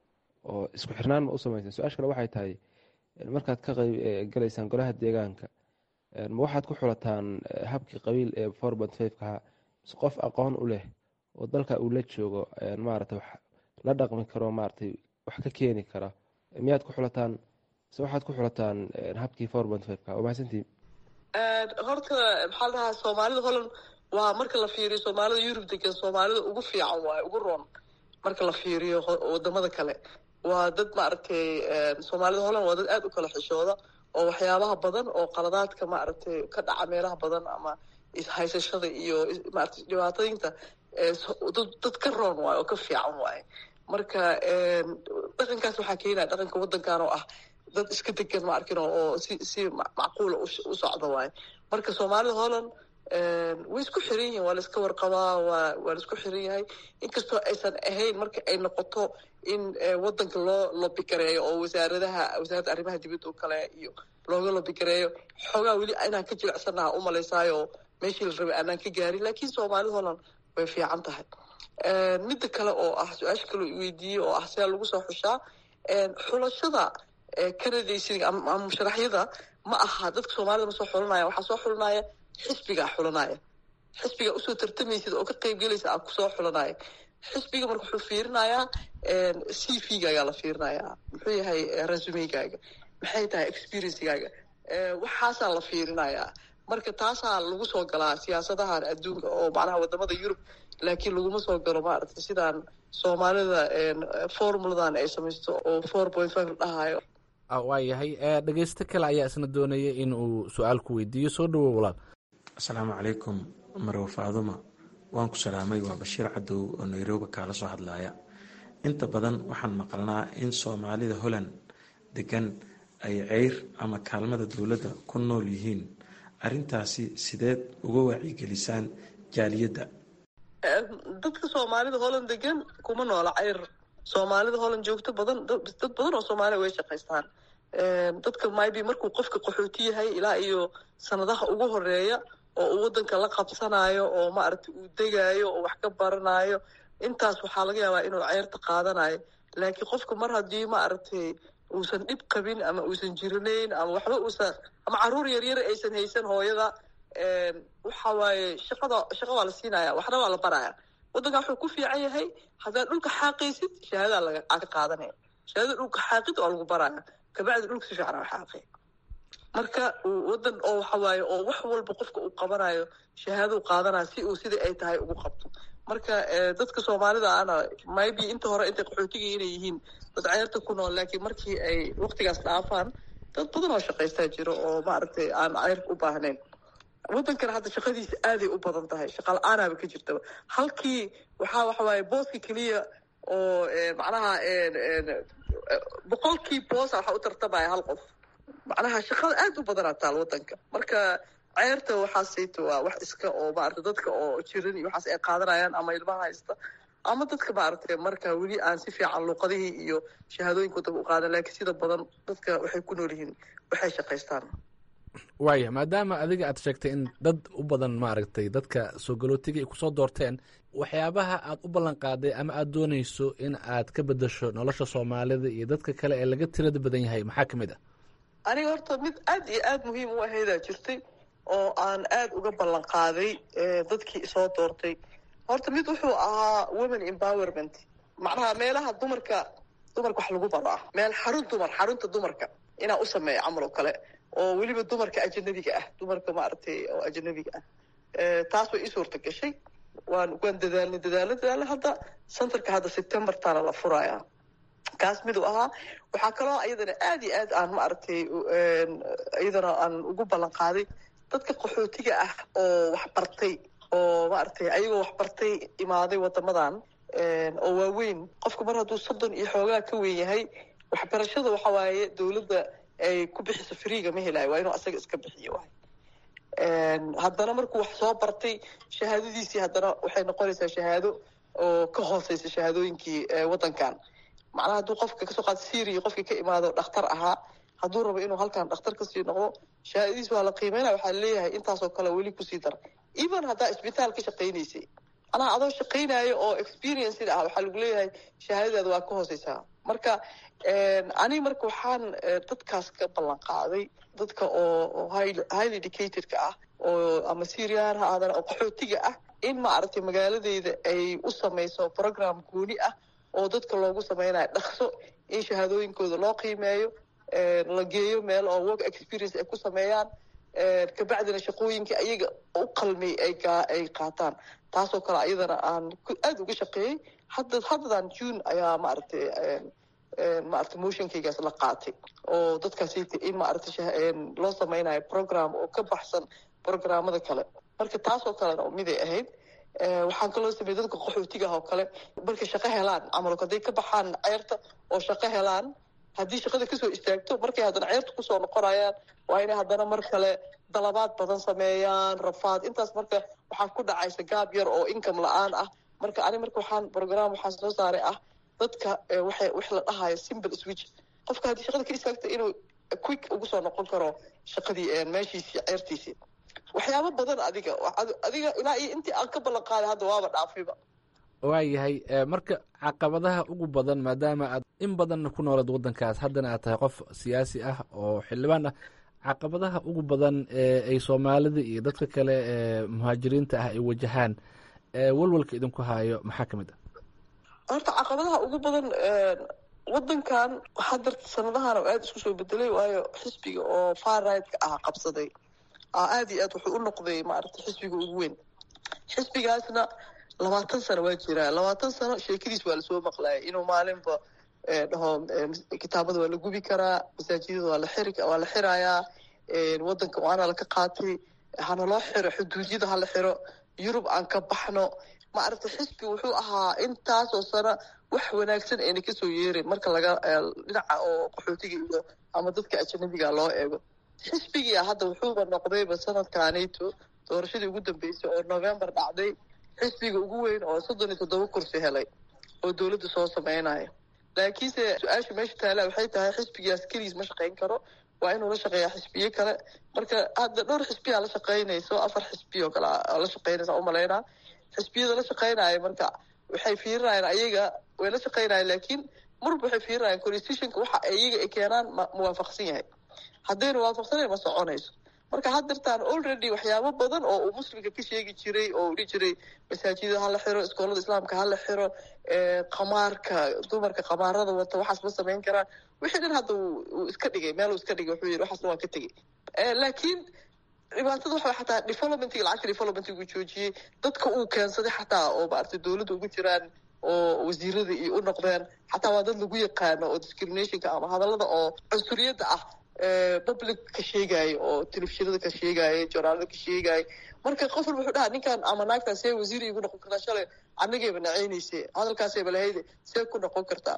oo isku xirnaan ma u sameyseen su-aasha kale waxay tahay markaad ka qayb galaysaan golaha deegaanka ma waxaad ku xulataan habkii qabiil ee forbont fivekaha mise qof aqoon u leh oo dalka uu la joogo maaragtay wax la dhaqmi karo maaragtay wax ka keeni kara miyaad ku xulataan mise waxaad ku xulataan habkii forbont fiveka waa mahadsantiin horta maxaa la dhahaa soomaalida holland waa marka la fiiriyo soomaalida yurub degan soomaalida ugu fiican waaye ugu roon marka la fiiriyo wadamada kale waa dad maaragtay soomaalida holland waa dad aad u kala xishooda oo waxyaabaha badan oo qaladaadka maaragtay ka dhaca meelaha badan ama ishaysashada iyo maaragtay dhibaatooyinta dad ka roon waaye oo ka fiican waaye marka dhaqankaas waxaa keenaya dhaqanka waddankan oo ah dad iska degan ma arkin oo si si macquula u socda waaye marka soomaalida holland way isku xiran yihiin waa la iska warqabaa waa waa la isku xiran yahay inkastoo aysan ahayn marka ay noqoto in waddanka loo lobigareeyo oo wasaaradaha wasaaradda arrimaha dibadda oo kale iyo looga lobigareeyo xoogaa weli inaan ka jilicsanaha u malaysaayo meeshii la rabay aanaan ka gaarin laakiin soomaalida holland way fiican tahay midda kale oo ah su-aasha kaloo iweydiiyey oo ah sidaa lagu soo xushaa xulashada kanadaysiga ama musharaxyada ma aha dadka soomaalida ma soo xulanaya waxaa soo xulanaya xisbigaa xulanaya xisbigaa usoo tartamaysid oo ka qayb gelaysa aa kusoo xulanaya xisbiga marka wuxuu fiirinayaa c v gaagaa la fiirinayaa muxuu yahay resumegaaga maxay tahay experiencegaaga waxaasaa la fiirinayaa marka taasaa lagu soo galaa siyaasadahan adduunka oo macnaha wadamada yurub laakiin laguma soo galo maaragtay sidaan soomaalida formuladan ay samaysto oo four point five la dhahayo waa yahay dhegeysto kale ayaa isna doonaya in uu su-aal ku weydiiyo soo dhawow walaal asalaamu calaykum marow faaduma waan ku salaamay waa bashiir cadow oo nairobi kaala soo hadlaya inta badan waxaan maqalnaa in soomaalida holland degan ay ceyr ama kaalmada dowladda ku nool yihiin arintaasi sideed uga wacyigelisaan jaaliyadda dadka soomaalida holland degan kuma noola ceyr soomaalida holland joogto badan dad badan oo soomaaliya way shaqaystaan dadka maybe markuu qofka qaxooti yahay ilaa iyo sanadaha ugu horeeya oo uu waddanka la qabsanayo oo maaragtay uu degaayo oo wax ka baranayo intaas waxaa laga yaabaa inuu ceyrta qaadanayo laakiin qofka mar haddii maaragtay uusan dhib qabin ama uusan jiranayn ama waxba uusan ama caruur yaryar aysan haysan hooyada waxa waaye shaqada shaqa waa la siinaya waxna waa la baraya waddanka wuxuu ku fiican yahay haddaad dhulka xaaqaysid shahaadadaa laga aa ka qaadanaya shahaadada dhulka xaaqid waa lagu baraya kabacdi dhulka si fiican aa xaaqay marka waddan oo waxa waaye oo wax walba qofka uu qabanayo shahaadou qaadanaya si uu sidai ay tahay ugu qabto marka dadka soomaalida ana maybe inta hore intay qaxootiga inay yihiin dad ceerta ku nool laakiin markii ay waqtigaas dhaafaan dad badan oo shaqaystaa jiro oo maaragtay aan ceyrka u baahnayn waddankana hadda shaqadiisa aaday u badan tahay shaqa la-aanaaba ka jirtaba halkii waxaa waxa waaye booska keliya oo macnaha boqolkii boosa waxaa u tartamaya hal qof macnaha shaqada aad u badanaa taal waddanka marka ceerta waxaasayto waa wax iska oo maarata dadka oo jiran iyo waxaas ay qaadanayaan ama ilmaha haysta ama dadka maaragtay marka weli aan si fiican luuqadihii iyo shahaadooyinka waddanka u qaadan laakiin sida badan dadka waxay ku nool yihiin waxay shaqaystaan waaya maadaama adiga aad sheegtay in dad u badan maaragtay dadka soo galootiga ay kusoo doorteen waxyaabaha aad u ballan qaaday ama aad doonayso in aad ka bedasho nolosha soomaalida iyo dadka kale ee laga tirada badan yahay maxaa ka mid ah aniga horta mid aad iyo aad muhiim u ahaydaa jirtay oo aan aad uga ballan qaaday dadkii isoo doortay horta mid wuxuu ahaa women empowerment macnaha meelaha dumarka dumarka wax lagu baro ah meel xarun dumar xarunta dumarka inaa u sameeyo camal oo kale oo weliba dumarka ajanabiga ah dumarka maaragtay oo ajanabiga ah taas way ii suurta gashay waan waan dadaalnay dadaalna dadaalna hadda centerka hadda septembertana la furaya kaas miduu ahaa waxaa kaloo iyadana aad iyo aad aan maaragtay iyadana aan ugu ballan qaaday dadka qaxootiga ah oo wax bartay oo maaragtay ayagoo wax bartay imaaday waddamadan oo waaweyn qofka mar hadduu soddon iyo xoogaa ka weyn yahay waxbarashada waxa waaye dowladda ay ku bixiso freega ma helayo waa inuu asaga iska bixiyo waay haddana markuu wax soo bartay shahaadadiisii haddana waxay noqonaysaa shahaado oo ka hooseysa shahaadooyinkii waddankan macnaha hadduu qofka kasoo qaado syria qofkii ka imaado dhakhtar ahaa hadduu rabo inuu halkan dhakhtar kasii noqdo shahaadadiis waa la qiimeynaya waxaa leeyahay intaasoo kale weli kusii dar even haddaa isbitaal ka shaqaynaysay macnaha adoo shaqaynaayo oo experienced ah waxaa lagu leeyahay shahaadadaada waa ka hooseysaa marka aniga marka waxaan dadkaas ka ballan qaaday dadka oo highly educatedka ah oo ama syrian ha aadana oo qaxootiga ah in maaragtay magaaladeyda ay u sameyso program gooni ah oo dadka loogu sameynayo dhaqso in shahaadooyinkooda loo qiimeeyo la geeyo meel oo work experience ay ku sameeyaan kabacdina shaqooyinkii ayaga u qalmay ay qaataan taasoo kale ayadana aan aada uga shaqeeyey hadda haddadan june ayaa maaragtay maaragtay motionkaygaas la qaatay oo dadkaasi in maaragtay loo sameynayo program oo ka baxsan programmada kale marka taasoo kalena miday ahayd waxaan kaloo sameeyey dadka qaxootiga ah oo kale markay shaqo helaan camalok hadday ka baxaan ceerta oo shaqo helaan haddii shaqada kasoo istaagto markay haddana ceerta kusoo noqonayaan waa inay haddana mar kale dalabaad badan sameeyaan rafaad intaas marka waxaa ku dhacaysa gaab yar oo income la-aan ah marka ani marka waxaan program waxaan soo saaray ah dadka waxay wax la dhahayo simple switch qofka haddii shaqada ka istaagto inuu quick ugu soo noqon karo shaqadii meeshiisii ceertiisii waxyaabo badan adiga adiga ilaa iyo intii aan ka ballan qaaday hadda waaba dhaafayba waayahay marka caqabadaha ugu badan maadaama aad in badanna ku noolad waddankaas haddana aad tahay qof siyaasi ah oo xildhibaan ah caqabadaha ugu badan ee ay soomaalida iyo dadka kale ee muhaajiriinta ah ay wajahaan walwalka idinku haayo maxaa ka mid ah horta caqabadaha ugu badan waddankan hadda sanadahan oo aada isku soo bedelay waayo xisbiga oo farrightka ah qabsaday aad iyo aad wuxuu u noqday maaragtay xisbiga ugu weyn xisbigaasna labaatan sano waa jiraa labaatan sano sheekadiis waa lasoo maqlayay inuu maalinba dhaho kitaabada waa la gubi karaa masaajidada waa la xiri waa la xirayaa waddanka waana laka qaatay hana loo xiro xuduudyada hala xiro yurub aan ka baxno maaragtay xisbi wuxuu ahaa intaasoo sano wax wanaagsan ayna kasoo yeerin marka laga dhinaca oo qaxootiga iyo ama dadka ajanabiga loo eego xisbigia hadda wuxuuba noqdayba sanadkaanito doorashadii ugu dambeysay oo november dhacday xisbiga ugu weyn oo soddon iyo toddoba kursi helay oo dowladda soo sameynaya laakiinse su-aasha meesha taala waxay tahay xisbigaas keligiis ma shaqayn karo waa inuu la shaqeeyaa xisbiye kale marka hadda dhowr xisbiyaa la shaqaynayso afar xisbiyo kale la shaqaynaysa umalaynaa xisbiyada la shaqaynaya marka waxay fiirinayaan ayaga way la shaqaynayaan laakiin marba waxay fiirinayaan constitutionka waxa iyaga ay keenaan ma muwaafaqsan yahay haddayna waafaqsanayn ma soconayso marka haddirtaan already waxyaabo badan oo uu muslimka ka sheegi jiray oo uu dhihi jiray masaajida hala xiro iskoolada islaamka hala xiro qamaarka dumarka qamaarada wata waxaas ma samayn karaan wixii dhan hadda uu iska dhigay meel uu iska dhigay wuxuu yidhi waxaasna waan ka tegey laakiin dhibaatada waxa xataa developmentiga lacagta developmentigu joojiyey dadka uu keensaday xataa oo maaragtay dowladda ugu jiraan oo wasiirada iyo u noqdeen xataa waa dad lagu yaqaano oo discriminationka ama hadallada oo cunsuriyadda ah public ka sheegaayo oo telefishinada ka sheegaayo journaalada ka sheegaayo marka qof walba wuxuu dhaha ninkan ama naagtan see wasiir igu noqon kartaa shalay anigayba nacaynayse hadalkaasayba lahayde see ku noqon kartaa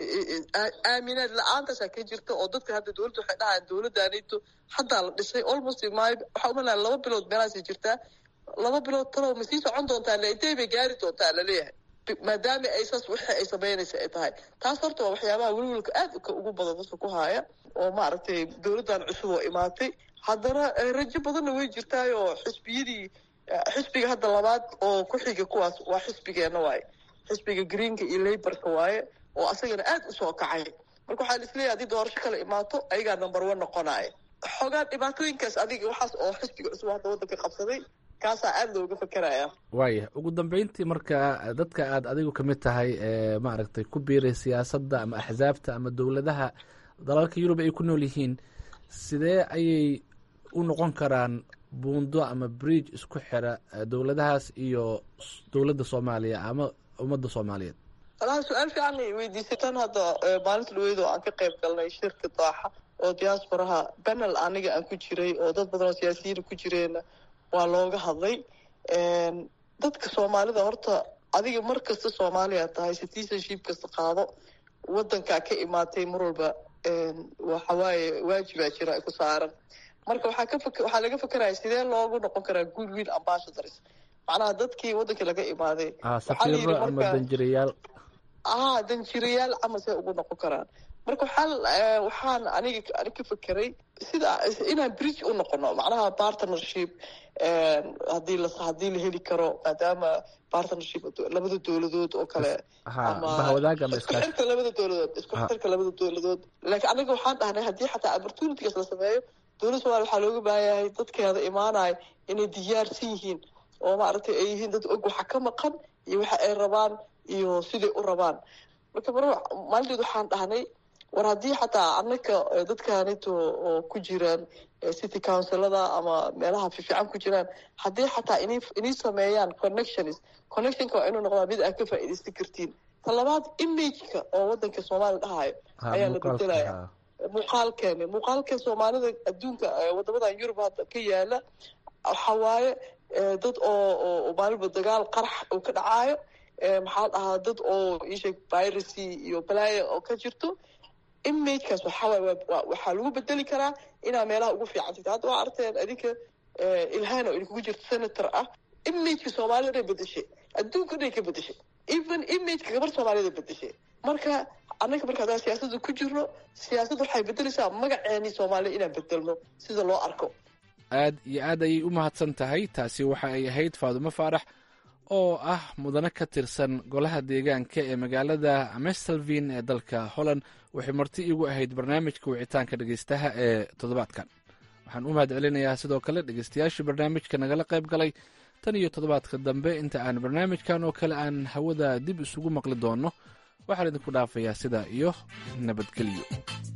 aaminaad la-aantaasa ka jirta oo dadka hadda dowladda waxay dhahayaan dowladdaanito haddaa la dhisay almost my waxaa umalaya laba bilood meelaasay jirtaa laba bilood talow ma sii socon doontaa le intay bay gaari doontaa laleeyahay maadaama ay saas wixii ay samaynaysa ay tahay taas horta waa waxyaabaha welwelka aad ugu badan dadka ku haaya oo maaragtay dowladdan cusub oo imaatay haddana rajo badanna way jirtaay oo xisbiyadii xisbiga hadda labaad oo ku xiga kuwaas waa xisbigeenna waaye xisbiga greenka iyo laborka waaye oo asagana aad usoo kacay marka waxaa laisleeyahay haddii doorasho kale imaato ayagaa number one noqonaya xoogaa dhibaatooyinkaas adiga waxaas oo xisbiga cusub hadda waddanka qabsaday kaasaa aada looga fakeraya waaya ugu dambeyntii marka dadka aad adigu ka mid tahay ee maaragtay ku biiray siyaasadda ama axsaabta ama dowladaha dalalka yurub ay ku nool yihiin sidee ayay u noqon karaan buundo ama bridge isku xira dowladahaas iyo dowladda soomaaliya ama ummadda soomaaliyeed walaha su-aal fiican ay weydiisay tan hadda maalinta dhaweyd oo aan ka qayb galnay shirka daaxa oo diasporaha banel aniga aan ku jiray oo dad badan oo siyaasiyiina ku jireenna waa looga hadlay dadka soomaalida horta adiga mar kasta soomaaliya tahay citizenship kasta qaado waddankaa ka imaatay mar walba waxawaaye waajibaa jira ku saaran marka waxaa ka fak waxaa laga fakeraya sidee loogu noqon karaa good will ambassadors macnaha dadkii waddankii laga imaaday safiiro ama danjirayaal ah danjirayaal camal see ugu noqon karaan marka waxaa waxaan aniga anig ka fekeray sida inaan bridge u noqono macnaha partnership hadii la haddii la heli karo maadaama partnership labada dowladood oo kale isku xirka labada dowladood isku xirka labada dowladood laakiin aniga waxaan dhahnay haddii xataa opportunities la sameeyo dowladda somalia waxaa looga baahanyahay dadkeeda imaanaya inay diyaarsan yihiin oo maaragtay ay yihiin dad og waxa ka maqan iyo waxa ay rabaan iyo siday u rabaan marka mar maalinteed waxaan dhahnay war haddii xataa anaka dadkanito oo ku jiraan city councilada ama meelaha fiifican ku jiraan haddii xataa in inay sameeyaan connections connectionka waa inuu noqdaa mid aad ka faa'iidaysan kartiin ta labaad imageka oo waddanka soomaaliya dhahayo ayaa la bedelaya muuqaalkeeni muuqaalka soomaalida adduunka wadamadan yurub hadda ka yaala waxaa waaye dad oo oo maalinba dagaal qarax uu ka dhacaayo maxaa dhahaa dad oo isheeg piracy iyo balaya oo ka jirto imagekaas waxawaaye waxaa lagu bedeli karaa inaa meelaha ugu fiican jirta hadda waa arteen adinka ilhaan oo idinkugu jirto senator ah imageka soomaalida dhan bedeshay adduunka dhan ka bedeshay even imageka gabar soomaalida bedeshay marka annaga marka haddaan siyaasadda ku jirno siyaasadda waxay bedeleysaa magaceeni soomaaliya inaan bedelno sida loo arko aad iyo aad ayay u mahadsan tahay taasi waxa ay ahayd faadumo faarax oo ah mudane ka tirsan golaha deegaanka ee magaalada mestelvin ee dalka holland waxay marti iigu ahayd barnaamijka wicitaanka dhegeystaha ee toddobaadkan waxaan u mahad celinayaa sidoo kale dhegeystayaashii barnaamijka nagala qayb galay tan iyo toddobaadka dambe inta aan barnaamijkan oo kale aan hawada dib isugu maqli doonno waxaan idinku dhaafayaa sidaa iyo nabadgelyo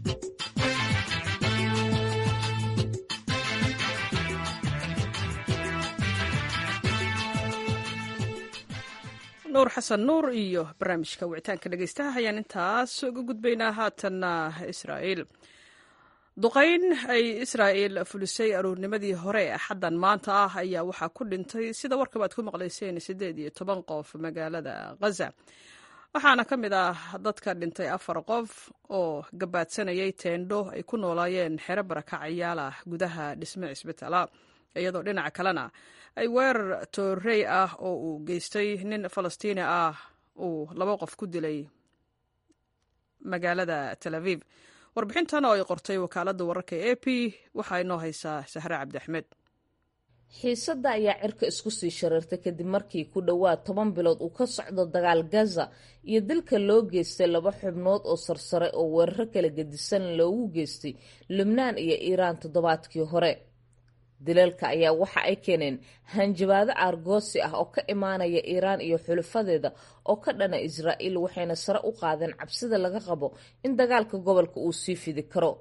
nuur xasan nuur iyo barnaamijka wicitaanka dhegeystaha ayaan intaas uga gudbaynaa haatanna israa'iil duqayn ay israa'iil fulisay aruurnimadii hore ee axaddan maanta ah ayaa waxaa ku dhintay sida warkaba ad ku maqlayseen siddeed iyo toban qof magaalada khaza waxaana ka mid ah dadka dhintay afar qof oo gabaadsanayay teendho ay ku noolaayeen xero barakacayaal ah gudaha dhisme cisbitaala iyadoo dhinaca kalena ay weerar toorey ah oo uu geystay nin falastiini ah uu laba qof ku dilay magaalada tel aviv warbixintan oo ay qortay wakaaladda wararka e a p waxaa inoo haysaa sahre cabdiaxmed xiisadda ayaa cirka isku sii shareertay kadib markii ku dhowaad toban bilood uu ka socdo dagaal gaza iyo dilka loo geystay laba xubnood oo sarsare oo weeraro kala gedisan loogu geystay lubnaan iyo iiraan toddobaadkii hore dilalka ayaa waxa ay keeneen hanjabaado aargoosi ah oo ka imaanaya iiraan iyo xulafadeeda oo ka dhana israa'iil waxayna sare u qaadeen cabsida laga qabo in dagaalka gobolka uu sii fidi karo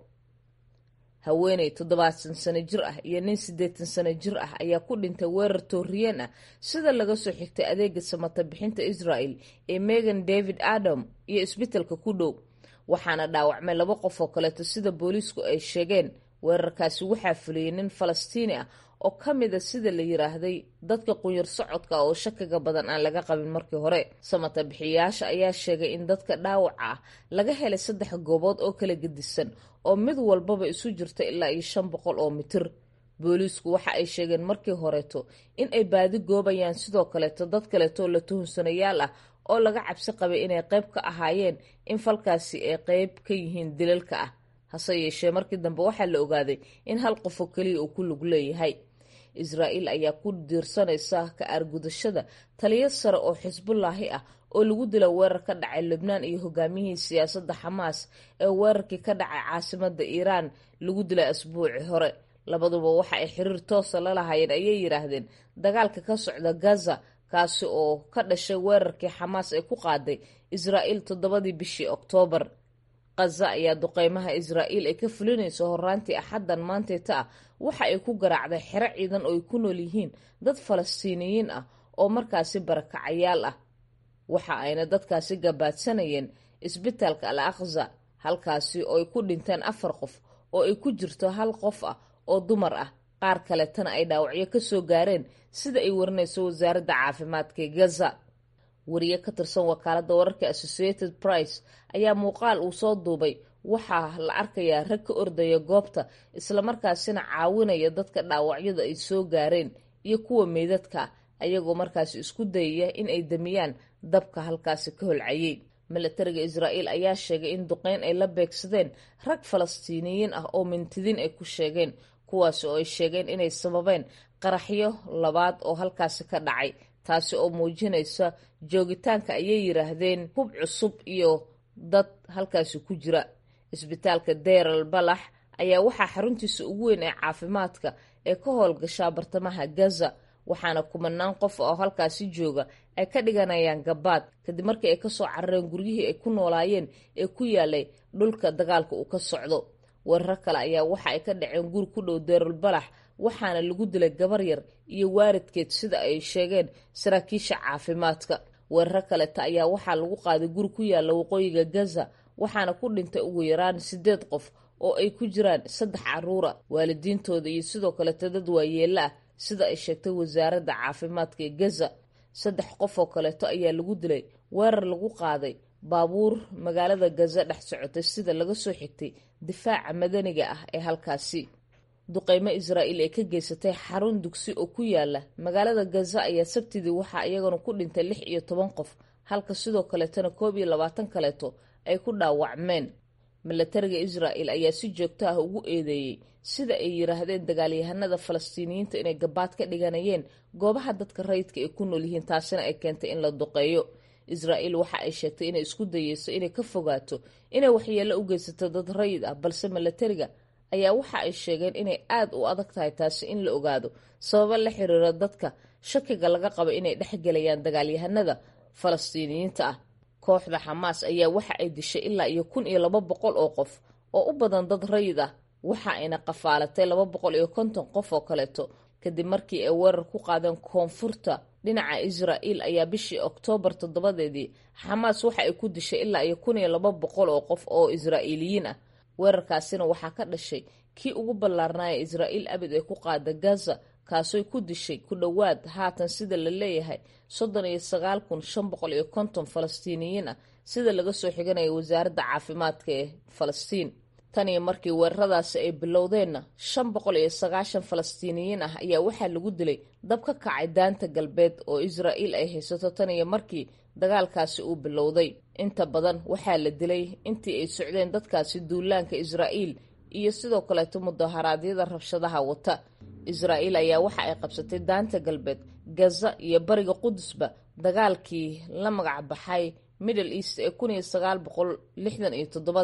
haweeney toddobaatan sano jir ah iyo nin siddeetan sano jir ah ayaa ku dhintay weerar tooriyeen ah sida laga soo xigtay adeega samata bixinta israel ee megan david adam iyo isbitalka ku dhow waxaana dhaawacmay laba qof oo kaleeto sida booliisku ay sheegeen weerarkaasi waxaa fuliyey nin falastiini ah oo ka mida sida la yiraahday dadka qunyar socodka oo shakiga badan aan laga qabin markii hore samata bixiyayaasha ayaa sheegay in dadka dhaawaca ah laga helay saddex goobood oo kala gedisan oo mid walbaba isu jirta ilaa iyo shan boqol oo mitir booliisku waxa ay sheegeen markii horeeto in ay baadi goobayaan sidoo kaleeto dad kaleeto oo la tuhunsanayaal ah oo laga cabsi qabay inay qayb ka ahaayeen in falkaasi ay qayb ka yihiin dilalka ah hase yeeshee markii dambe waxaa la ogaaday in hal qof oo keliya uu ku lug leeyahay israa'iil ayaa ku diirsanaysa ka aargudashada taliyo sare oo xisbullaahi ah oo lagu dila weerar ka dhacay lubnaan iyo hogaamiyihii siyaasadda xamaas ee weerarkii ka dhacay caasimada iiraan lagu dilay asbuuci hore labaduba waxa ay xiriir toosa la lahaayeen ayay yidhaahdeen dagaalka ka socda gaza kaasi oo ka dhashay weerarkii xamaas ay ku qaaday israa'iil toddobadii bishii oktoobar kaza ayaa duqeymaha israa'iil ay ka fulinayso horaantii axaddan maanteeta ah waxa ay ku garaacday xero ciidan oo ay ku nool yihiin dad falastiiniyiin ah oo markaasi barakacayaal ah waxa ayna dadkaasi gabaadsanayeen isbitaalka al aqza halkaasi oo ay ku dhinteen afar qof oo ay ku jirto hal qof ah oo dumar ah qaar kaletana ay dhaawacyo kasoo gaareen sida ay warinayso wasaaradda caafimaadka ee gaza wariye ka tirsan wakaaladda wararka associated price ayaa muuqaal uu soo duubay waxaa la arkayaa rag ka ordaya goobta islamarkaasina caawinaya dadka dhaawacyada ay soo gaareen iyo kuwa meydadka ayagoo markaasi isku dayaya in ay damiyaan dabka halkaasi ka holcayay milatariga israa'iil ayaa sheegay in duqeyn ay la beegsadeen rag falastiiniyiin ah oo mintidiin ay ku sheegeen kuwaasi oo ay sheegeen inay sababeen qaraxyo labaad oo halkaasi ka dhacay taasi oo muujinaysa joogitaanka ayay yiraahdeen hub cusub iyo dad halkaasi ku jira isbitaalka deral balax ayaa waxaa xaruntiisa ugu weyn ee caafimaadka ee ka howlgashaa bartamaha gaza waxaana kumanaan qof oo halkaasi jooga ay ka dhiganayaan gabaad kadib markii ay kasoo carareen guryihii ay ku noolaayeen ee ku yaalay dhulka dagaalka uu ka socdo weerar kale ayaa waxa ay ka dhaceen guri ku dhow deral balax waxaana lagu dilay gabar yar iyo waaridkeed sida ay sheegeen saraakiisha caafimaadka weeraro kaleta ayaa waxaa lagu qaaday guri ku yaala waqooyiga gaza waxaana ku dhintay ugu yaraan sideed qof oo ay ku jiraan saddex caruura waalidiintooda iyo sidoo kaleta dad waayeela ah sida ay sheegtay wasaaradda caafimaadka ee gaza saddex qof oo kaleeto ayaa lagu dilay weerar lagu qaaday baabuur magaalada gaza dhex socotay sida laga soo xigtay difaaca madaniga ah ee halkaasi duqeymo israa'iil ee ka geysatay xarun dugsi oo ku yaala magaalada gaza ayaa sabtidii waxaa iyagana ku dhintay lix iyo toban qof halka sidoo kaleetana koob iyo labaatan kaleeto ay ku dhaawacmeen milatariga israa'il ayaa si joogto ah ugu eedeeyey sida ay yiraahdeen dagaalyahanada falastiiniyiinta inay gabaad ka dhiganayeen goobaha dadka rayidka ay ku nool yihiin taasina ay keentay in la duqeeyo israa'iil waxa ay sheegtay inay isku dayeyso inay ka fogaato inay waxyeello u geysato dad rayid ah balse milatariga ayaa waxa ay sheegeen inay aada u adag tahay taasi in la ogaado sababo la xiriira dadka shakiga laga qabo inay dhexgelayaan dagaalyahanada falastiiniyiinta ah kooxda xamaas ayaa waxa ay dishay ilaa iyo kun iyo laba boqol oo qof oo u badan dad rayid ah waxa ayna qafaalatay laba boqol iyo konton qof oo kaleeto kadib markii ay weerar ku qaadeen koonfurta dhinaca israa'iil ayaa bishii oktoobar toddobadeedii xamaas waxa ay ku dishay ilaa iyo kun iyo laba boqol oo qof oo israa'iiliyiin ah weerarkaasina waxaa ka dhashay kii ugu ballaarnaaya israa'iil abid ee ku qaada gaza kaasoy ku dishay ku dhowaad haatan sida la leeyahay soddon iyo sagaal kun shan boqol iyo konton falastiiniyiin ah sida laga soo xiganaya wasaaradda caafimaadka ee falastiin tan iyo markii weeraradaasi ay bilowdeenna shan boqol iyo sagaashan falastiiniyiin ah ayaa waxaa lagu dilay dab ka kacay daanta galbeed oo israa'iil ay haysato tan iyo markii dagaalkaasi uu bilowday inta badan waxaa la dilay intii ay socdeen dadkaasi duulaanka israa'iil iyo sidoo kaleeto mudaharaadyada rabshadaha wata israa'iil ayaa waxa ay qabsatay daanta galbeed gaza iyo bariga qudusba dagaalkii la magac baxay middle east ee kun iyo sagaal boqol lixdan iyo toddobadii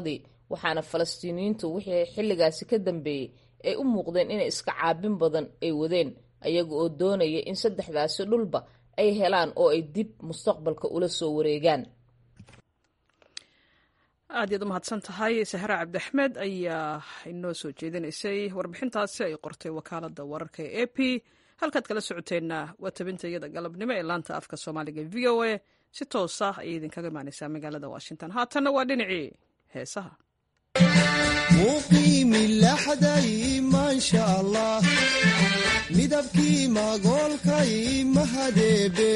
waxaana falastiiniyiintu wixii xilligaasi ka dambeeyey ay u muuqdeen inay iska caabin badan ay wadeen ayaga oo doonaya in saddexdaasi dhulba ay helaan oo ay dib mustaqbalka ula soo wareegaan aad iyaad u mahadsan tahay sahra cabdiaxmed ayaa inoo soo jeedinaysay warbixintaasi ay qortay wakaalada wararka ee a p halkaad kala socoteenna waa tabinta iyada galabnimo ee laanta afka soomaaliga v o a si toosa ayay idinkaga imaaneysaa magaalada washington haatanna waa dhinacii heesaha muqiimilaxday maasha allah midabkii magoolkay mahadeebe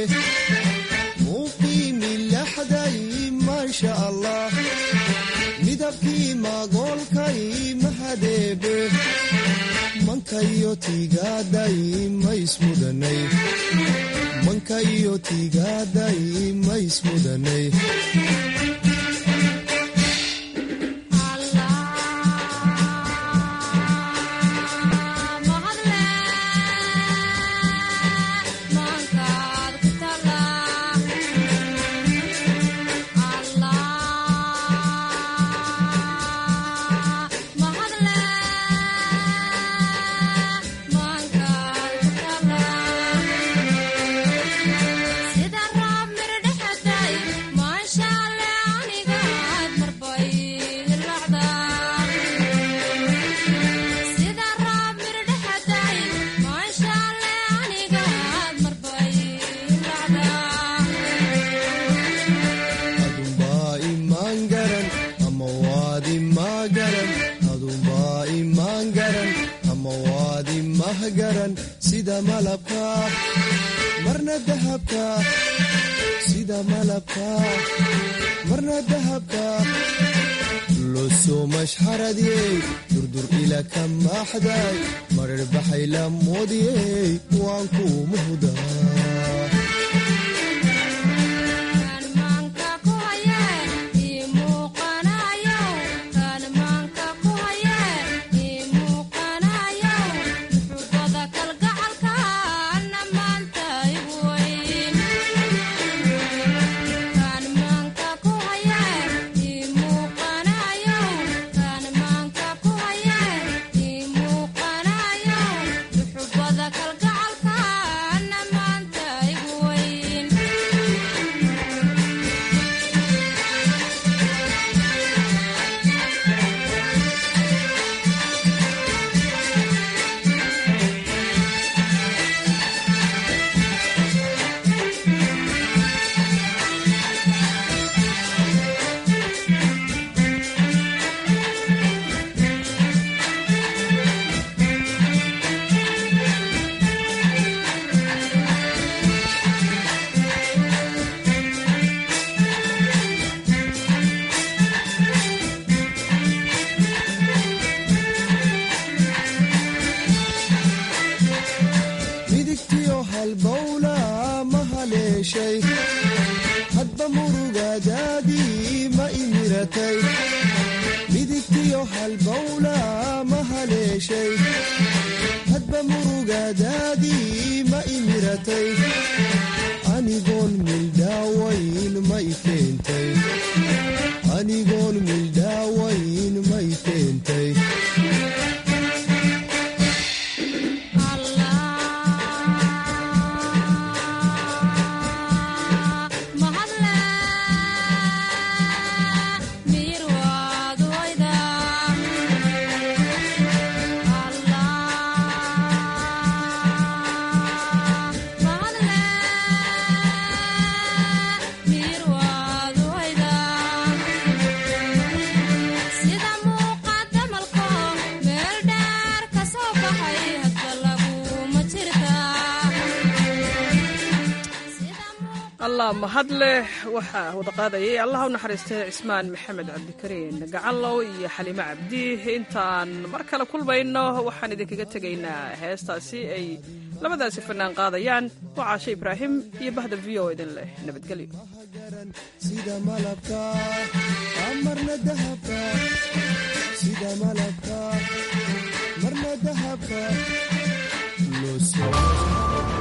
muqiimilaxday maasha allah midabkii magoolkay mahadeebe mankayo tiigaaday maismudanay mankayo tiigaaday maismudanay sida malabka marna dahabka sida malabka marna dahabka losoo mashxaradiyey durdur ila ka maaxday marar baxay la moodiyey waan kuu muhdaa hadba murugadaadii ma imiratay midigtiyo halbowla ma haleeshay hadba murugadaadii ma imiratay anigoon mildhaawayn ma i keentay anigoon mildhaawayn ma i keentay allah mahad leh waxaa wada qaadayay allah u naxariistay cismaan maxamed cabdikariin gacanlow iyo xaliimo cabdi intaan mar kale kulmayno waxaan idinkaga tegaynaa heestaasi ay labadaasi fanaan qaadayaan waa caashe ibraahim iyo bahda v o idin leh nabadgelyo sida malabka marna dahabka sida malabka marna dahabka loo soo